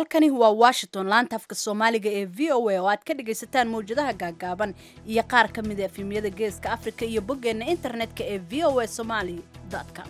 halkani waa washington laanta afka soomaaliga ee v o a oo aad ka dhagaysataan mawjadaha gaagaaban iyo qaar ka mid a efimyada geeska afrika iyo boggeenna internetka ee v o a somaly com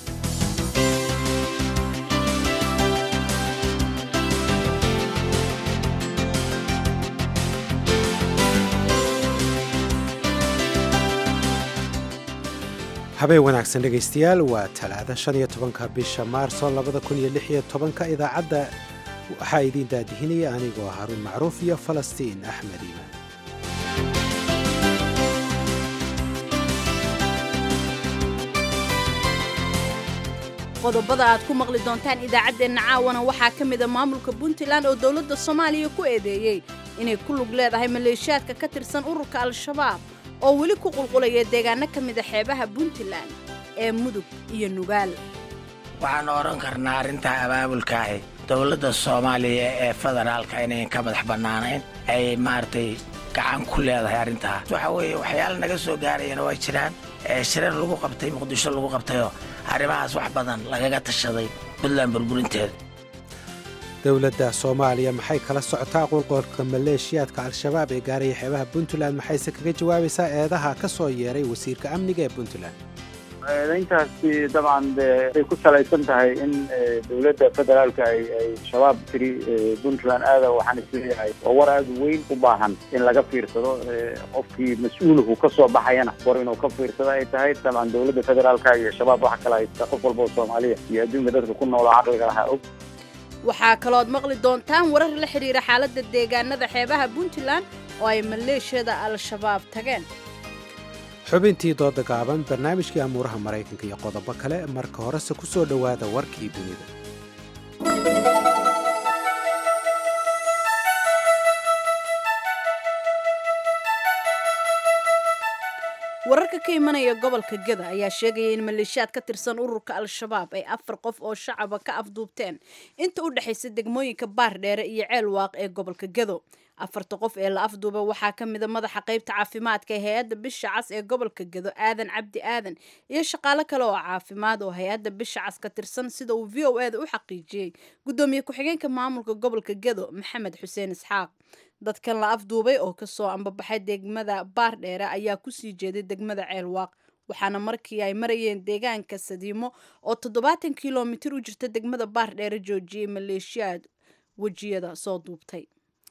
habeen wanaagsan dhegaystayaal waa talaada shan iyo tobanka bisha maarso labada kun iyo lix iyo tobanka idaacadda waxaa idiin daadihinaya anigoo haruun macruuf iyo falastiin axmed iimaan qodobada aad ku maqli doontaan idaacaddeenna caawana waxaa ka mida maamulka puntland oo dowladda soomaaliya ku eedeeyey inay ku lug leedahay maleeshiyaadka ka tirsan ururka al-shabaab oo weli ku qulqulaya deegaano ka mida xeebaha puntland ee mudug iyo nugaal waxaan odhan karnaa arrintaa abaabulkaahi dowladda soomaaliya ee federaalka inayn ka madax bannaanayn ay maaragtay gacan ku leedahay arrintaa waxa weeye waxyaala naga soo gaarayana waa jiraan shirar lagu qabtay muqdisho lagu qabtayoo arrimahaas wax badan lagaga tashaday puntland burburinteeda dowladda soomaaliya maxay kala socotaa qulqolka maleeshiyaadka al-shabaab ee gaaraya xeebaha puntland maxayse kaga jawaabaysaa eedaha ka soo yeeray wasiirka amniga ee puntland eedayntaasi dabcan ay ku salaysan tahay in dowladda federaalka ay shabaab tiri puntland aada waxaan isleeyahay waa war aada weyn u baahan in laga fiirsado qofkii mas-uulku ka soo baxayana war inuu ka fiirsado ay tahay dabcan dowladda federaalka iyo shabaab waxa kala haysta qof walba oo soomaaliya iyo adduunka dadka ku noolo caqliga lahaa og waxaa kalooad maqli doontaan warar la xidhiira xaaladda deegaanada xeebaha puntland oo ay maleeshiyada al-shabaab tageen xubintii dooda gaaban barnaamijkii amuuraha maraykanka iyo qodobo kale marka horese ku soo dhowaada warkii dunida wararka ka imanaya gobolka geda ayaa sheegaya in maleeshiyaad ka tirsan ururka al-shabaab ay afar qof oo shacaba ka afduubteen inta u dhexaysa degmooyinka baardheere iyo ceel waaq ee gobolka gedo afarta qof ee la afduuba waxaa ka mida madaxa qaybta caafimaadka ee hay-adda bisha cas ee gobolka gedo aadan cabdi aadan iyo shaqaalo kale oo caafimaad oo hay-adda bisha cas ka tirsan sida uu v o eda u xaqiijiyey guddoomiye ku-xigeenka maamulka gobolka gedo maxamed xuseen isxaaq dadkan la afduubay oo kasoo ambabaxay degmada baardheere ayaa kusii jeeday degmada ceelwaaq waxaana markii ay marayeen deegaanka sadiimo oo toddobaatan kilomitir u jirta degmada baardheere joojiyey maleeshiyaad wejiyada soo duubtay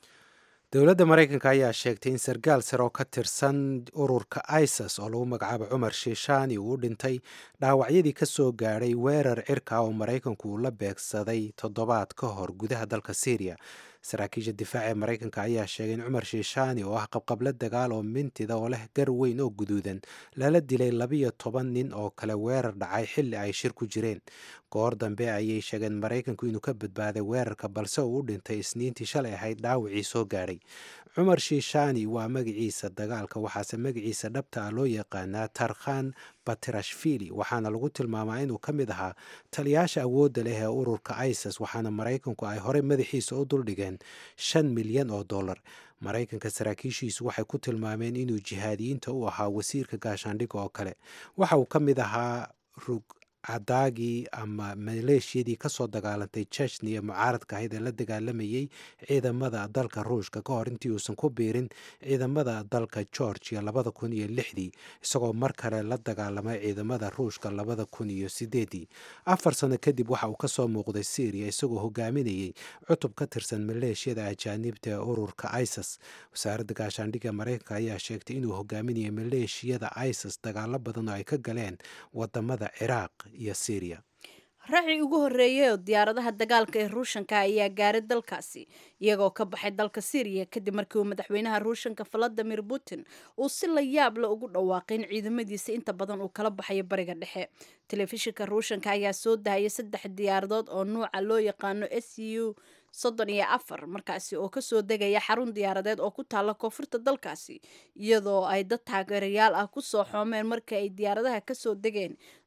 dowladda maraykanka ayaa sheegtay in sargaal sare oo ka tirsan ururka isis oo lagu magacaabo cumar shiishaani uu u dhintay dhaawacyadii ka soo gaadhay weerar cirka oo maraykanku uu la beegsaday toddobaad ka hor gudaha dalka syriya saraakiisha difaaca ee maraykanka ayaa sheegay in cumar shiishaani oo ah qabqablo dagaal oo mintida oo leh gar weyn oo guduudan lala dilay labiyo toban nin oo kale weerar dhacay xilli ay shir ku jireen goor dambe ayay sheegeen maraykanku inuu ka badbaaday weerarka balse uu u dhintay isniintii shalay ahayd dhaawacii soo gaadhay cumar shiishaani waa magaciisa dagaalka waxaase magaciisa dhabta ah loo yaqaanaa tarkhan batirashvili waxaana lagu tilmaamaa inuu ka mid ahaa taliyaasha awoodda leh ee ururka isis waxaana maraykanku ay horey madaxiisa u duldhigeen shan milyan oo dollar maraykanka saraakiishiisu waxay ku tilmaameen inuu jihaadiyiinta u ahaa wasiirka gaashaandhigga oo kale waxa uu ka mid ahaa rug cadaagii ama maleeshiyadii kasoo dagaalantay jechniya mucaaradka ahayd ee la dagaalamayey ciidamada dalka ruushka ka hor intii uusan ku biirin ciidamada dalka georgia labada kun iyo lixdii isagoo mar kale la dagaalamay ciidamada ruushka labada kun iyo sideedii afar sano kadib waxa uu kasoo muuqday syriya isagoo hogaaminayey cutub ka tirsan maleeshiyada ajaanibta ee ururka isis wasaaradda gaashaandhigga maraykanka ayaa sheegtay inuu hogaaminayay maleeshiyada isis dagaalo badan oo ay ka galeen wadamada ciraaq iyo syriya raaci ugu horreeyay oo diyaaradaha dagaalka ee ruushanka ayaa gaaray dalkaasi iyagoo ka baxay dalka syriya kadib markii uu madaxweynaha ruushanka valadimir putin uu si la yaab la ugu dhawaaqay in ciidamadiisa inta badan uu kala baxayo bariga dhexe telefishinka ruushanka ayaa soo dahaya saddex diyaaradood oo nuuca loo yaqaano s u soddon iyo afar markaasi oo kasoo degaya xarun diyaaradeed oo ku taalla koonfurta dalkaasi iyadoo ay dad taageerayaal ah kusoo xoomeen markii ay diyaaradaha kasoo degeen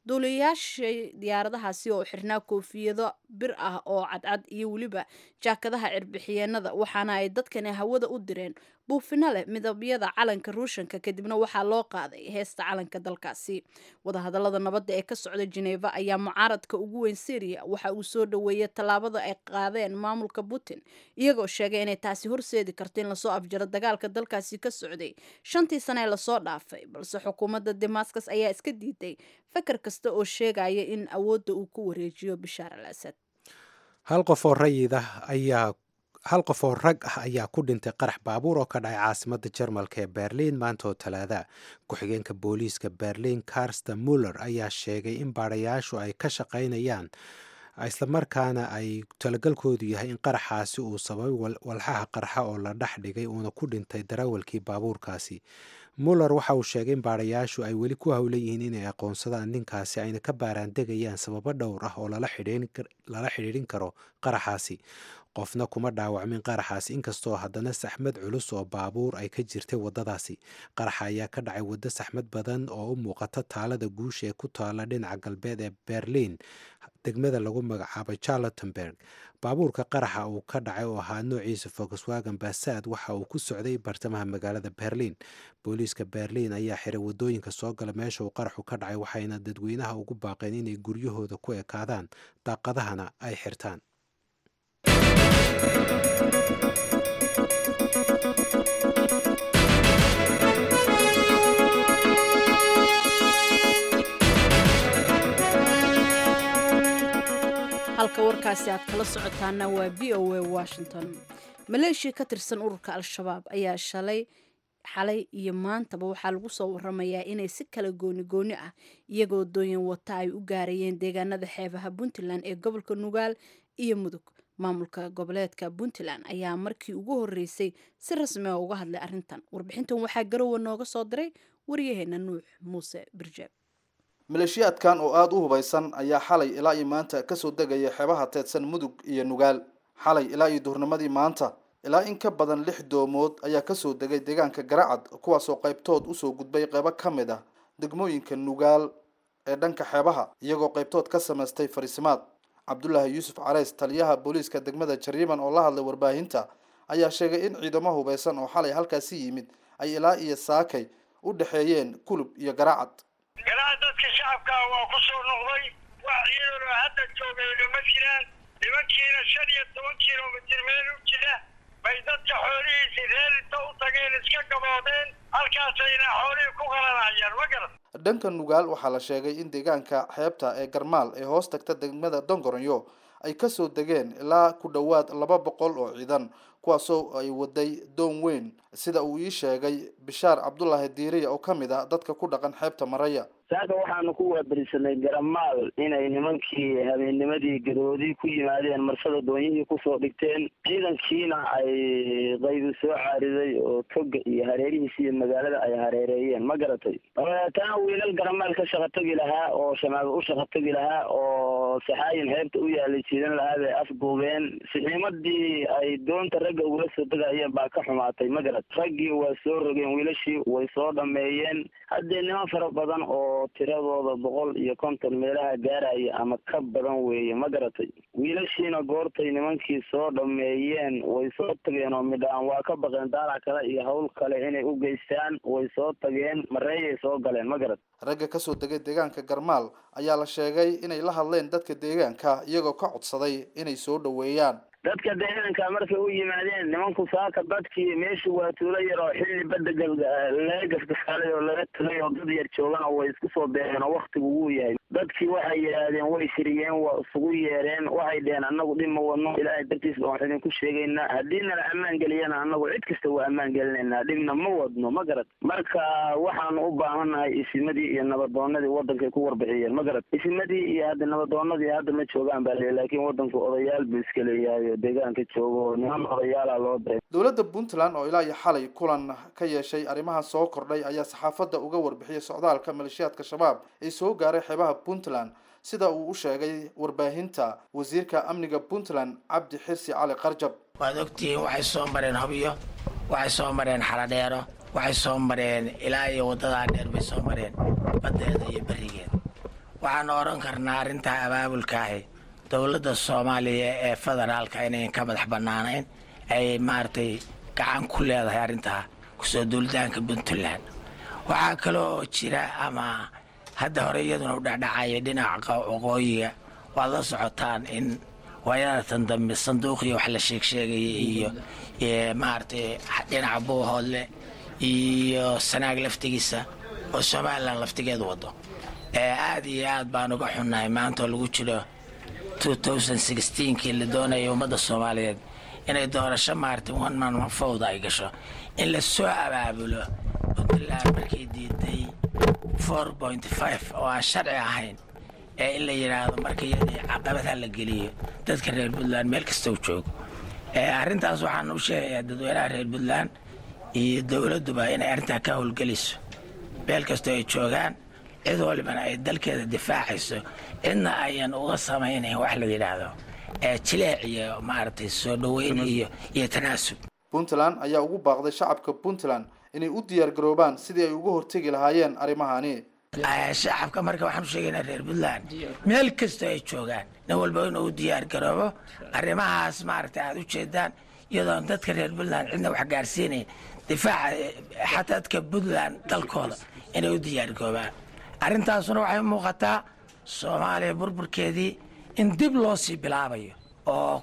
duuliyayaashii diyaaradahaasi oo xirnaa koofiyado bir ah oo cadcad iyo weliba jaakadaha cirbixiyeenada waxaana ay dadkani hawada u direen buufino leh midabyada calanka ruushanka kadibna waxaa loo qaaday heesta calanka dalkaasi wadahadalada nabadda ee ka socda jeneva ayaa mucaaradka ugu weyn syriya waxa uu soo dhoweeyay tallaabada ay qaadeen maamulka putin iyagoo sheegay inay taasi horseedi karto in lasoo afjaro dagaalka dalkaasi ka socday shantii sane ee lasoo dhaafay balse xukuumadda damascus ayaa iska diiday fakar kasta oo sheegaya in awoodda uu ku wareejiyo bishaar al asad hal qof oo rayid ah ayaa hal qof oo rag ah ayaa ku dhintay qarax baabuur oo ka dhacay caasimadda jarmalka ee berliin maanta oo talaada ku-xigeenka booliiska berliin karsta muller ayaa sheegay in baadhayaashu ay ka shaqaynayaan islamarkaana ay talagalkoodu yahay in qaraxaasi uu sababay walxaha qarxa oo la dhex dhigay uuna ku dhintay darawalkii baabuurkaasi muller waxa uu sheegay in baadhayaashu ay weli ku howlan yihiin inay aqoonsadaan ninkaasi ayna ka baaraandegayaan sababo dhowr ah oo lala xidhiidhin karo qaraxaasi qofna kuma dhaawacmin qaraxaasi inkastoo haddana saxmad culus oo baabuur ay ka jirtay waddadaasi qaraxa ayaa ka dhacay waddo saxmad badan oo u muuqata taalada guusha ee ku taala dhinaca galbeed ee berliin degmada lagu magacaabay charlottenberg baabuurka qaraxa uu ka dhacay oo ahaa noociisa volkswagen basad waxa uu ku socday bartamaha magaalada berliin booliiska berliin ayaa xiray waddooyinka soo gala meesha uu qaraxu ka dhacay waxayna dadweynaha ugu baaqeen inay guryahooda ku ekaadaan daaqadahana ay xirtaan halka warkaasi aad kala socotaana waa v o a washington maleeshiya ka tirsan ururka al-shabaab ayaa shalay xalay iyo maantaba waxaa lagu soo waramayaa inay si kala gooni gooni ah iyagoo dooyan wata ay u gaarayeen deegaanada xeebaha puntland ee gobolka nugaal iyo mudug maamulka goboleedka puntland ayaa markii ugu horeysay si rasmi a uga hadlay arrintan warbixintan waxaa garowa nooga soo diray waryaheena nuux muuse birjeeb maleeshiyaadkan oo aada u hubaysan ayaa xalay ilaa iyo maanta kasoo degaya xeebaha teedsan mudug iyo nugaal xalay ilaa iyo duhurnimadii maanta ilaa in ka badan lix doomood ayaa kasoo degay deegaanka garacad kuwaasoo qaybtood usoo gudbay qeybo ka mid ah degmooyinka nugaal ee dhanka xeebaha iyagoo qaybtood ka samaystay fariisimaad cabdulaahi yuusuf careys taliyaha booliiska degmada jariiban oo la hadlay warbaahinta ayaa sheegay in ciidamo hubaysan oo xalay halkaasi yimid ay ilaa iyo saakay u dhexeeyeen kulub iyo garacad ilaa dadka shacabka waa ku soo noqday wax ciidanoo hadda joogayna ma jiraan nimankiina shan iyo toban kilomitir meel u jira bay dadka xoolihiisi reer inta u tageen iska gaboodeen halkaasayna xoolihii ku qalanayaan ma garan dhanka nugaal waxaa la sheegay in deegaanka xeebta ee garmaal ee hoos tagta degmada dongoronyo ay kasoo degeen ilaa ku dhowaad laba boqol oo ciidan kuwaasoo ay waday doon weyn sida uu ii sheegay bishaar cabdulaahi diiriya oo ka mid ah dadka ku dhaqan xeebta maraya saaka waxaanu ku waaberisanay garamaal inay nimankii habeennimadii gadoodii ku yimaadeen marsada doonyihii kusoo dhigteen ciidankiina ay qaybi soo caariday oo toga iyo hareerihiisa iyo magaalada ay hareereeyeen ma garatay dabeetana wiilal garamaal ka shaqa tegi lahaa oo shamaal u shaqa tegi lahaa oo saxaayin heebta u yaalay jiidan lahaa bay afduubeen sixiimadii ay doonta ragga ugula soo degayeen baa ka xumaatay ma garat raggii waa soo rogeen wiilashii way soo dhameeyeen haddee niman fara badan oo tiradooda boqol iyo konton meelaha gaaraya ama ka badan weeye ma garatay wiilashiina goortay nimankii soo dhameeyeen way soo tageen oo midhaan waa ka baqeen daalac kale iyo hawl kale inay u geystaan way soo tageen mareeyay soo galeen ma garat ragga kasoo degay deegaanka garmaal ayaa la sheegay inay la hadleen dadka deegaanka iyagoo ka codsaday inay soo dhoweeyaan dadka deegaanka markay u yimaadeen nimanku saaka dadkii meeshu waa tuulo yar oo xilli badda laga gafgafaalay oo laga tagay oo dad yar joogana way isku soo beereen oo waktigu wuu yahay dadkii waxay yidhaahdeen way shiriyeen waa isugu yeereen waxay dheheen annagu dhib ma wadno ilaahay dartiis baan wax idinku sheegaynaa haddii nala ammaan geliyana annagu cid kasta waa ammaan gelinaynaa dhibna ma wadno ma garad marka waxaanu u baahannahay isimadii iyo nabadoonadii wadankay ku warbixiyeen ma garad isimadii iyo hadda nabadoonadii hadda ma joogaan baa le laakiin wadanku odayaal buu iska leeyahay oo deegaanka joogo oo niman odayaala loo diray dowladda puntland oo ilaa iyo xalay kulan ka yeeshay arrimaha soo kordhay ayaa saxaafadda uga warbixiyay socdaalka maleeshiyaadka shabaab ee soo gaaray xeebaha puntland sida uu u sheegay warbaahinta wasiirka amniga puntland cabdi xirsi cali qarjab waad ogtihiin waxay soo mareen hobyo waxay soo mareen xaladheero waxay soo mareen ilaa iyo waddadaa dheer bay soo mareen baddeeda iyo berigeeda waxaan odhan karnaa arrintaa abaabulkaahi dowladda soomaaliya ee federaalka inayn ka madax bannaanayn ay maaragtay gacan ku leedahay arrintaa kusoo duulitaanka puntland waxaa kale oo jira ama hadda hore iyaduna u dhacdhacaya dhinaca waqooyiga waad la socotaan in waayadatan dambe sanduuqiyo wax la sheegsheegaya iyo maaragtay dhinaca buuhoodle iyo sanaag laftigiisa oo somalilan laftigeedu wado aad iyo aad baan uga xunnahay maanta oo lagu jiro kii la doonaya ummadda soomaaliyeed inay doorasho maaragtay one man fowda ay gasho in la soo abaabulo puntland markay diiday four point five oo aan sharci ahayn ee in la yidhaahdo marka iyadii caqabadha la geliyo dadka reer puntland meel kasta u joogo arrintaas waxaan u sheegayaa dadweynaha reer puntland iyo dowladduba inay arrintaa ka howlgeliso meel kastoo ay joogaan cid walibana ay dalkeeda difaacayso cidna ayan uga samaynayn wax la yidhaahdo jileec iyo maaragtay soo dhoweyn iyo iyo tanaasub puntland ayaa ugu baaqday shacabka puntland inay u diyaar garoobaan sidii ay uga hortegi lahaayeen arrimahani shacabka marka waxaan u sheegaynaa reer puntland meel kastoo ay joogaan nin walba inuu u diyaar garoobo arrimahaas maaragtay aada u jeedaan iyadoon dadka reer puntland cidna wax gaarsiinayn difaaca xataa dadka puntland dalkooda inay u diyaar garoobaan arrintaasuna waxay muuqataa soomaaliya burburkeedii in dib loo sii bilaabayo oo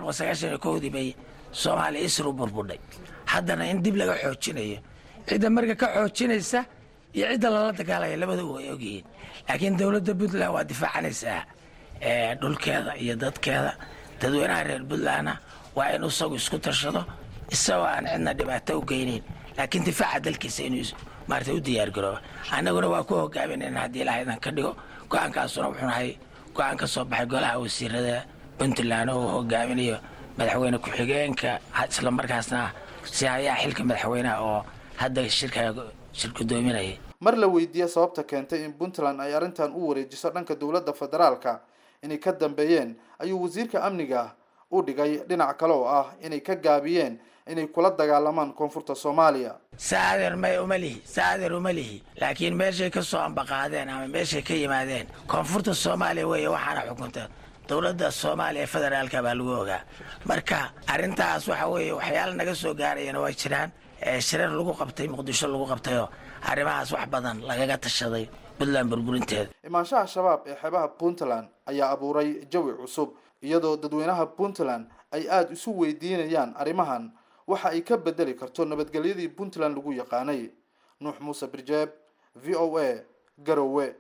dii bay soomaaliya isru burbudhay haddana in dib laga xoojinayo cidda marka ka xoojinaysa iyo cidda lala dagaalaya labadaba way ogyihiin laakiin dowladda puntland waa difaacanaysaa dhulkeeda iyo dadkeeda dadweynaha reer puntlandna waa in isagu isku tashado isagoo aan cidna dhibaato u geynayn laakiin difaaca dalkiisa inuu maarata u diyaargarooba annaguna waa ku hogaaminayna haddii ilaah idan ka dhigo go-aankaasuna wuxuu nahay go-aan ka soo baxay golaha wasiirada puntland oo uu hogaaminayo madaxweyne ku-xigeenka isla markaasna si hayaa xilka madaxweyneha oo hadda shirka shir gudoominaya mar la weydiiyey sababta keentay in puntland ay arrintan u wareejiso dhanka dowladda federaalka inay ka dambeeyeen ayuu wasiirka amniga u dhigay dhinac kale oo ah inay ka gaabiyeen inay kula dagaalamaan koonfurta soomaaliya saadeer may uma lihi saadeer uma lihi laakiin meeshay ka soo ambaqaadeen ama meeshay ka yimaadeen koonfurta soomaaliya weeye waxaana xukunta dowladda soomaaliya federaalka baa lagu ogaa marka arrintaas waxa weeye waxyaala naga soo gaarayana waa jiraan shirar lagu qabtay muqdisho lagu qabtayoo arrimahaas wax badan lagaga tashaday puntland burburinteeda imaanshaha shabaab ee xeebaha puntland ayaa abuuray jawi cusub iyadoo dadweynaha puntland ay aada isu weydiinayaan arrimahan waxa ay ka bedeli karto nabadgelyadii puntland lagu yaqaanay nuux muuse birjeeb v o a garowe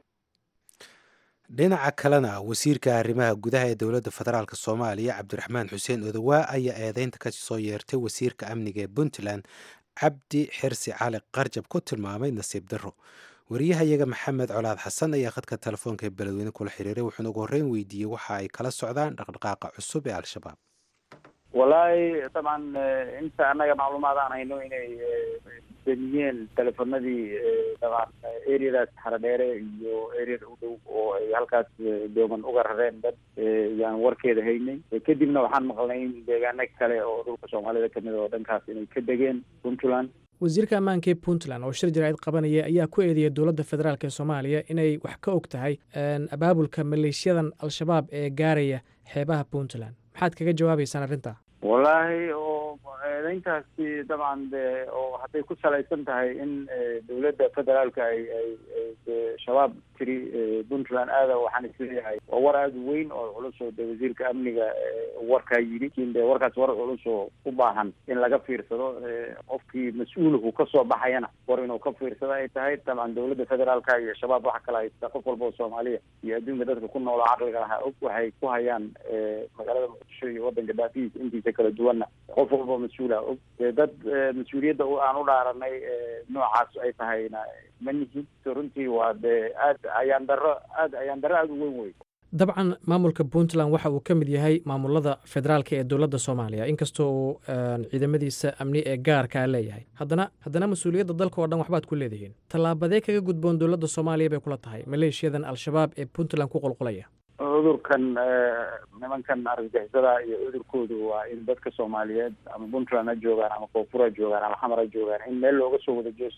dhinaca kalena wasiirka arrimaha gudaha ee dowladda federaalk soomaaliya cabdiraxmaan xuseen odowaa ayaa eedeynta ka soo yeertay wasiirka amniga ee puntland cabdi xirsi cali qarjab ku tilmaamay nasiib darro wariyahayaga maxamed colaad xasan ayaa khadka telefoonka ee beledweyne kula xiriiray wuxuuna ugu horreyn weydiiyey waxa ay kala socdaan dhaqdhaqaaqa cusub ee al-shabaab wallaahi dabcan inta annaga macluumaad aan hayno inay damiyeen telefonadii dabcan areadaas xaradheere iyo areada u dhow oo ay halkaas dooman uga rareen dad yaan warkeeda haynay kadibna waxaan maqlnay in deegaano kale oo dhulka soomaalida kamid oo dhankaas inay ka degeen puntland wasiirka ammaanka ee puntland oo shir jaraa'id qabanaya ayaa ku eedeeyay dowladda federaalk ee soomaaliya inay wax ka og tahay abaabulka maleeshiyadan al-shabaab ee gaaraya xeebaha puntland maxaad kaga jawaabaysaan arrintaa wallaahi oo eedeyntaasi dabcan de oo hadday ku salaysan tahay in dowladda federaalka ay ay shabaab tiri puntland aada waxaan isleeyahay waa war aada u weyn oo culus oo de wasiirka amniga warkaa yidhi lakin de warkaas war culus oo u baahan in laga fiirsado qofkii mas-uulku kasoo baxayana war inuu ka fiirsado ay tahay dabcan dowladda federaalka iyo shabaab waxa kale haysta qof walba oo soomaaliya iyo adduunka dadka ku noolo caqliga lahaa og waxay ku hayaan magaalada muqdisho iyo wadanka daafihiisa intiisa kala duwanna qof walba mas-uula og dad mas-uuliyadda aan u dhaaranay noocaas ay tahayna ma nihin runtii waa de aad ayaan daro aad ayaan daro aada u weyn wey dabcan maamulka puntland waxa uu ka mid yahay maamulada federaalka ee dowladda soomaaliya inkastoo uu ciidamadiisa amni ee gaarkaa leeyahay haddana haddana mas-uuliyadda dalka oo dhan waxbaad ku leedihiin tallaabadee kaga gudboon dowladda soomaaliya bay kula tahay maleeshiyadan al-shabaab ee puntland ku qulqulaya cudurkan nimankan argagixisada iyo cudurkoodu waa in dadka soomaaliyeed ama puntland ha joogaan ama koonfur ha joogaan ama xamar ha joogaan in meel looga soo wada jeesto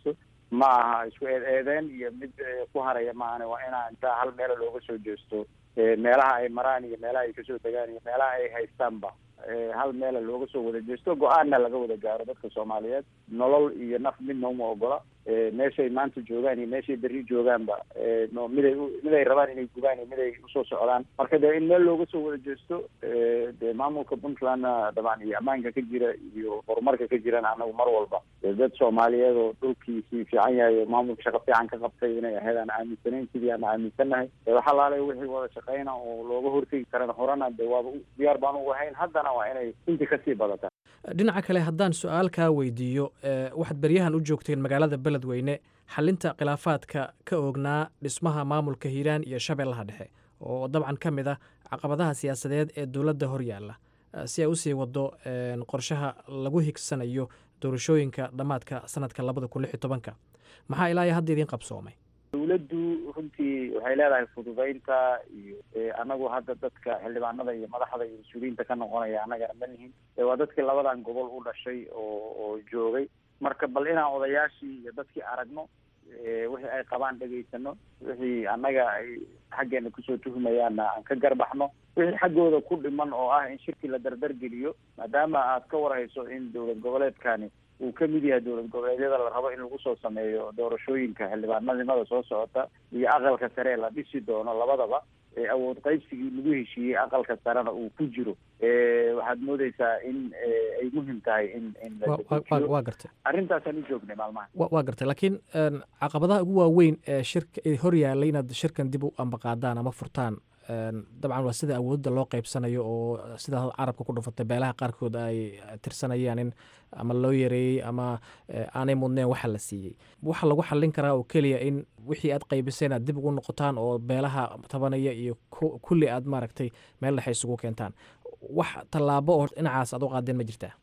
ma aha isku eed eedeen iyo mid ku haraya maahane waa inaa intaa hal meela looga soo jeesto meelaha ay maraan iyo meelaha ay kasoo degaan iyo meelaha ay haystaanba hal meela looga soo wada jeesto go-aanna laga wada gaaro dadka soomaaliyeed nolol iyo naf midna uma ogola meeshay maanta joogaan iyo meeshay berri joogaanba no miday miday rabaan inay gugaan iyo miday usoo socdaan marka dee in meel looga soo wada jeesto dee maamulka puntlandna dabcan iyo ammaanka ka jira iyo horumarka ka jirana anagu mar walba dad soomaaliyeed oo dhulkiisii fiican yahay oo maamulka shaqo fiican ka qabtay inay ahayd aan aaminsanayn sidii aan aaminsannahay waxa laalay wixii wada shaqeyna oo looga hortegi karana horena de waaba diyaar baan ugu ahayn haddana waa inay intii kasii badataa dhinaca kale haddaan su-aal kaa weydiiyo waxaad beryahan u joogteen magaalada beledweyne xalinta khilaafaadka ka oognaa dhismaha maamulka hiiraan iyo shabeellaha dhexe oo dabcan ka mid ah caqabadaha siyaasadeed ee dowladda hor yaalla si ay usii wado qorshaha lagu higsanayo doorashooyinka dhammaadka sanadka labada kun lix iyo tobanka maxaa ilaa iyo hadda idiin qabsoomay dawladdu runtii waxay leedahay fududeynta iyo anagu hadda dadka xildhibaanada iyo madaxda iyo mas-uuliyiinta ka noqonaya annagana ma nihin waa dadkii labadan gobol u dhashay oo oo joogay marka bal inaan odayaashii iyo dadkii aragno wixii ay qabaan dhegaysano wixii annaga ay xaggeena kusoo tuhumayaanna aan ka garbaxno wixii xaggooda ku dhiman oo ah in shirki la dardargeliyo maadaama aad ka warhayso in dowlad goboleedkani uu ka mid yahay dowlad goboleedyada la rabo in lagu soo sameeyo doorashooyinka xildhibaanadimada soo socota iyo aqalka sare la dhisi doono labadaba awood qaybsigii lagu heshiiyey aqalka sarena uu ku jiro waxaad moodeysaa in ay muhim tahay in in waa gartay arrintaasaan u joognay maalmaha waa gartay laakiin caqabadaha ugu waaweyn ee shirka hor yaallay inaad shirkan dib u ambaqaadaan ama furtaan dabcan waa sida awoodda loo qaybsanayo oo sida carabka ku dhufatay beelaha qaarkood ay tirsanayaan in ama loo yareeyey ama aanay mudneen waxa la siiyey waxa lagu xallin karaa oo keliya in wixii aad qaybiseen aad dib ugu noqotaan oo beelaha tabanaya iyo kulli aad maaragtay meel dhexe isugu keentaan wax tallaabo oo dhinacaas aad u qaadeen ma jirtaa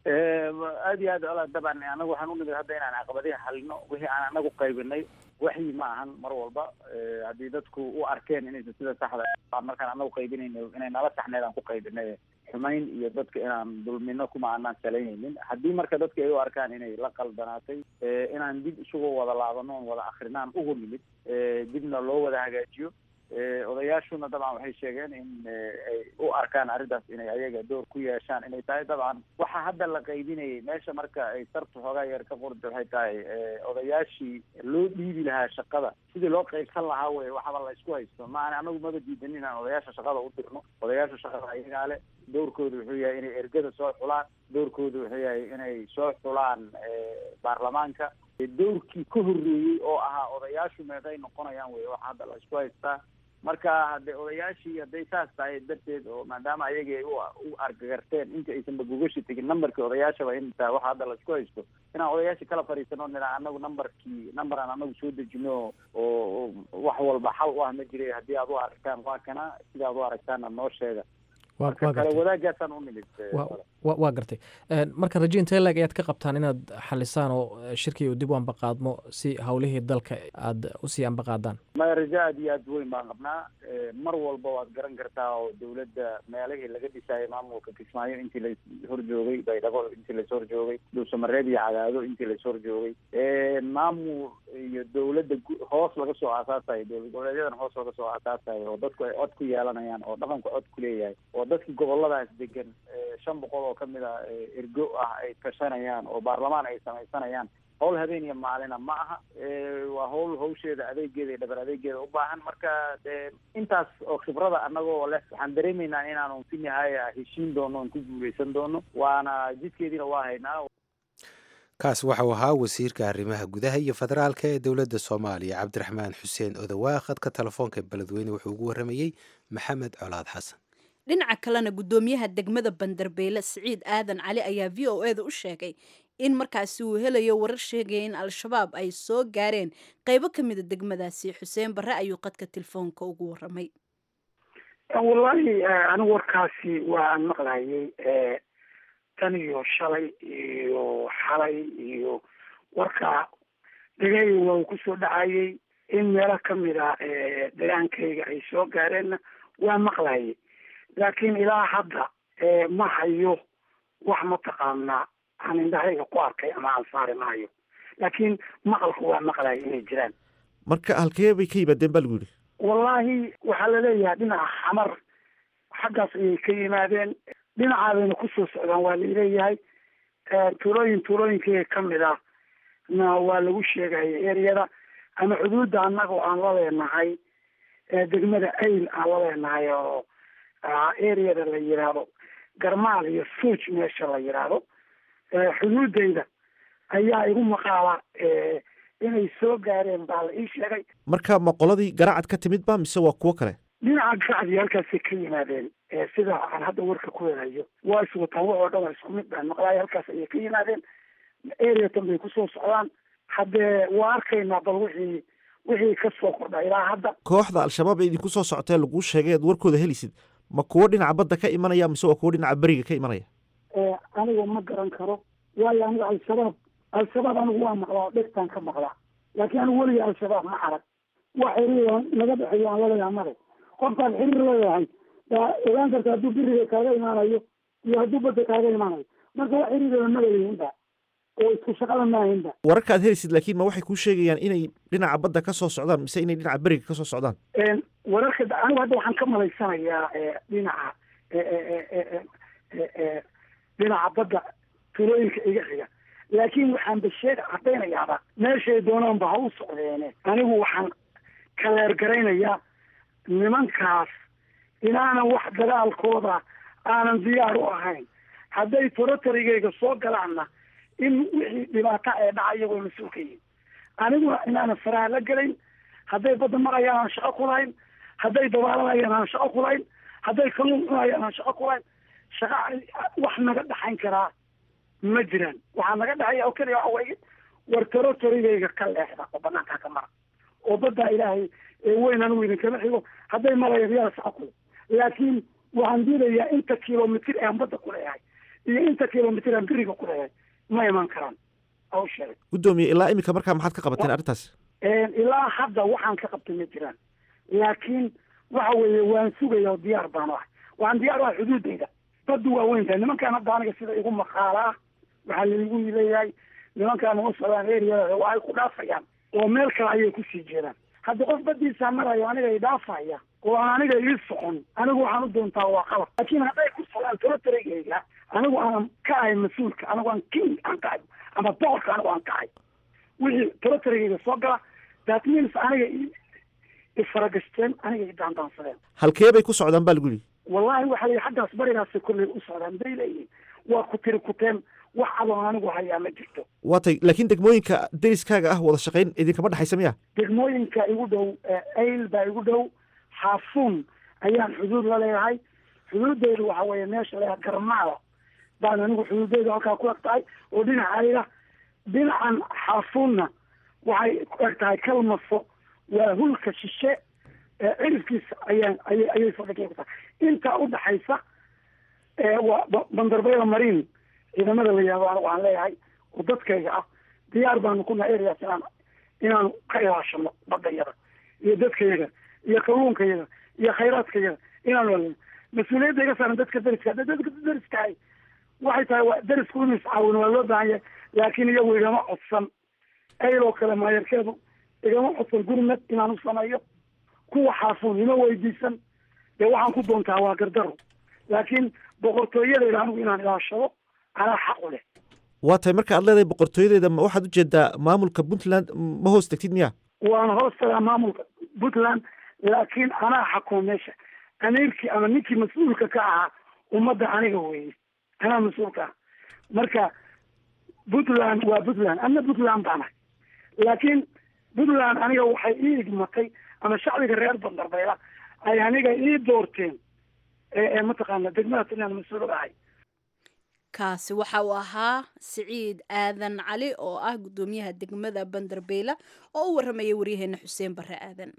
aad iyo aad ola dabcan anagu waxaan unimid hadda inaan caqabadihi xalino wixii aan anagu qaybinay waxyi ma ahan mar walba haddii dadku u arkeen inaysan sida saxda markaan anagu qaybinayno inay nala saxneed aan ku qaybinay xumayn iyo dadka inaan dulmino kuma aanaan salaynaynin haddii marka dadka ay u arkaan inay la qaldanaatay inaan dib isugu wada laabano on wada akrinaan ugu nimid dibna loo wada hagaajiyo odayaashuna dabcan waxay sheegeen in ay u arkaan arrintaas inay ayaga door ku yeeshaan inay tahay dabcan waxa hadda la qaybinayay meesha marka ay sartu xoogaa yar ka qorda waxay tahay odayaashii loo dhiibi lahaa shaqada sidii loo qaybsan lahaa wey waxaba la isku haysto maana anagu maba diidan inaan odayaasha shaqada u dirno odayaasha shaqada ayagaa le doorkooda wuxuu yahay inay ergada soo xulaan doorkooda wuxuu yahay inay soo xulaan baarlamaanka doorkii ka horreeyey oo ahaa odayaashu meeday noqonayaan wey waxa hadda la isku haystaa marka hadde odayaashii hadday saas tahay darteed oo maadaama ayaga ay u argagarteen inta aysanba gugashi tegin numberkii odayaashaba in taa waxa hadda la isku haysto inaan odayaashii kala fadhiisano nina anagu numberkii number aan anagu soo dejino oo wax walba xal u ah ma jiray haddii aad u aragtaan waa kana sida aad u aragtaana noo sheega marka kale wadaagaasaan u nimid waa gartay marka raje intee leeg ayaad ka qabtaan inaad xalisaan oo shirkii uu dib u ambaqaadmo si howlihii dalka aad usii ambaqaadaan maya rajo aad iyo aad weyn baan qabnaa mar walba waad garan kartaa oo dawladda meelihii laga dhisaayay maamulka kismaayo intii la horjoogay baydhabo intii lais horjoogay dhuusamareeb iyo cadaado intii lais horjoogay maamul iyo dawladda hoos laga soo aasaasayo dowlad goboleedyadan hoos laga soo aasaasayo oo dadku ay cod ku yeelanayaan oo dhaqanku cod ku leeyahay oo dadkii goboladaas degan shan boqol oo kamid a ergo ah ay tashanayaan oo baarlamaan ay samaysanayaan howl habeen iyo maalina ma aha waa howl hawsheeda adeegeeda iyo dhabar adeegeeda u baahan marka dee intaas oo khibrada anagoo leh waxaan dareemaynaa inaanu si nihaaya heshiin doono on ku guuleysan doono waana jidkeediina waa haynaa kaas waxau ahaa wasiirka arrimaha gudaha iyo federaalka ee dowladda soomaaliya cabdiraxmaan xuseen odawaa khadka telefoonka beledweyne wuxuu ugu warramayey maxamed colaad xasan dhinaca kalena guddoomiyaha degmada bandarbeyle siciid aadan cali ayaa v o eda u sheegay in markaasi uu helayo warar sheegaya in al-shabaab ay soo gaareen qeybo ka mida degmadaasi xuseen barre ayuu qadka telefoonka ugu warramay wallaahi anigu warkaasi waan maqlayay tan iyo shalay iyo xalay iyo warka dhegay waa uu kusoo dhacayay in meelo kamid a degaankayga ay soo gaareenna waa maqlayay laakiin ilaa hadda ma hayo wax mataqaanaa aan indhahayga ku arkay ama aan saari maayo laakiin maqalku waa maqlaya inay jiraan marka halkee bay ka yimaadeen baa lagu yidhi wallaahi waxaa laleeyahay dhinaca xamar xaggaas ayay ka yimaadeen dhinacaadayna kusoo socdaan waa laleeyahay tuulooyin tuulooyinkii kamid ah na waa lagu sheegaya ereyada ama xuduudda annagoo aan la leenahay degmada ayl aan la leenahay oo ereyada la yidhaahdo garmaal iyo suuj meesha la yidhaahdo xuduudeyda ayaa igu maqaala inay soo gaareen baa la ii sheegay marka ma qoladii garacad ka timid ba mise waa kuwo kale dhinaca garacdii halkaasay ka yimaadeen sida aan hadda warka ku helayo waa iswataan waxoo dhan waa isku mid baan maqlaaya halkaas ayay ka yimaadeen areatan bay kusoo socdaan haddee waa arkaynaa bal wixii wixii kasoo kordha ilaa hadda kooxda al-shabaab ee idinku soo socotee laguu sheegay aad warkooda helisid ma kuwo dhinaca badda ka imanaya mise waa kuwo dhinaca beriga ka imanaya anigu ma garan karo waayo anigu al-shabaab al-shabaab anigu waa maqlaa oo dhegtaan ka maqlaa laakiin anigu weliga al-shabaab ma arag wax xiriir naga dhexeeyo aan laleeyahay male qofkaan xiriir leeyahay yaa ogaan karta hadduu beriga kaaga imaanayo iyo hadduu badda kaaga imaanayo marka wax xiriirada ma laleyihinba oo isku shaqada maahinba wararka aad helisid laakiin ma waxay kuu sheegayaan inay dhinaca badda ka soo socdaan mise inay dhinaca beriga ka soo socdaan wararka anigu hadda waxaan ka malaysanayaa dhinaca dhinaca badda tulooyinka iga xiga laakiin waxaan ba sheeg caddaynayaaba meeshay doonaanba ha u socdeene anigu waxaan kaleergaraynayaa nimankaas inaanan wax dagaalkooda aanan diyaar u ahayn hadday torotarigayga soo galaanna in wixii dhibaata ee dhaca iyagoo mas-uul ka yihin aniguna inaanan faraha la gelayn hadday badda marayaan aan shaqo ku lahayn hadday dabaalanayaan aan shaqo ku lahayn hadday kalluun cunayaan aan shaqo ku lahayn shaqa wax naga dhaxayn karaa ma jiraan waxaa naga dhexeeya oo keliya waxa weeye war torotarigayga ka leexda oo banaankaa ka mara oo baddaa ilaahay weyn anigu idinkama xigo hadday marayaan yaa shaqo kule laakiin waxaan diidayaa inta kilomitir aan badda ku leeyahay iyo inta kilomitir aan beriga ku leeyahay ma iman karaan aw sheegay guddoomiye ilaa iminka markaa maxaad ka qabateen arrintaas ilaa hadda waxaan ka qabtay ma jiraan laakiin waxa weeye waan sugaya oo diyaar baan u ahay waxaan diyaar u ahay xuduudeyda baddu waa weyn tahay nimankaan hadda aniga sida igu maqaalaa waxaa laigu leeyahay nimankaan uma socdaan eriyada waa ay ku dhaafayaan oo meel kale ayay kusii jeedaan hadda qof badiisaa marayo aniga i dhaafaya oo aan aniga ii socon anigu waxaan u doontaa waa qalab laakiin hadday ku socdaan torotarigayga anigu aan ka ahay mas-uulka anigu aan king aan ka ahay ama boqorka anigu aan ka ahay wixii torotarigayga soo gala that means aniga ifaragashteen aniga i daandaansadeen halkee bay ku socdaan baa lagu yidhi wallahi waxa la xaggaas barigaasay kolley u socdaan bay leeyihin waa ku tiri kuteen wax adoon anigu hayaa ma jirto waa tay laakiin degmooyinka deriskaaga ah wada shaqayn idinkama dhexaysa miya degmooyinka igu dhow ayl baa igu dhow xaafuun ayaan xuduud la leeyahay xuduudeydu waxa weeye meesha leeyahay garmaala baan anigu xuduudeydu halkaa ku eg tahay oo dhinaca ayla dhinacan xaafuunna waxay ku eg tahay kalmaso waa hulka shishe cirifkiisa ayaan ayay ayay fadhiga ku tahay intaa udhaxaysa waa bandarbayda mariin ciidamada la yihahdo anigu aan leeyahay oo dadkayga ah diyaar baanu ku nahay areas inaan inaanu ka ilaashano badayada iyo dadkayaga iyo kalluunkayaga iyo khayraadkayaga inaanu alino mas-uuliyadda iga saaran dadka deriska hadda dadka deriskahay waxay tahay waa derisku inu iscaawin waa loo baahan yahay laakiin iyagu igama codsan ayloo kale maayarkeedu igama codsan gurmad inaan u sameeyo kuwa xaafuun ima weydiisan dee waxaan ku doontaa waa gardaro laakiin boqortooyadeyda anigu inaan ilaashado anaa xaq u leh waa tahay marka aad leedahay boqortooyadeeda ma waxaad ujeedaa maamulka puntland ma hoos tegtid miya waan hoos tagaa maamulka puntland laakiin anaa xakuma meesha amiirkii ama ninkii mas-uulka ka ahaa ummadda aniga weeye anaa mas-uulka ah marka puntland waa puntland ana puntland baanahay laakiin puntland aniga waxay ii igmatay ama shacbiga reer bandarbayla ay aniga ii doorteen ee mataqaana degmada puntland mas-uul ahay kaasi waxa uu ahaa siciid aadan cali oo ah guddoomiyaha degmada bandarbeela oo u warramayay waryaheena xuseen barre aadan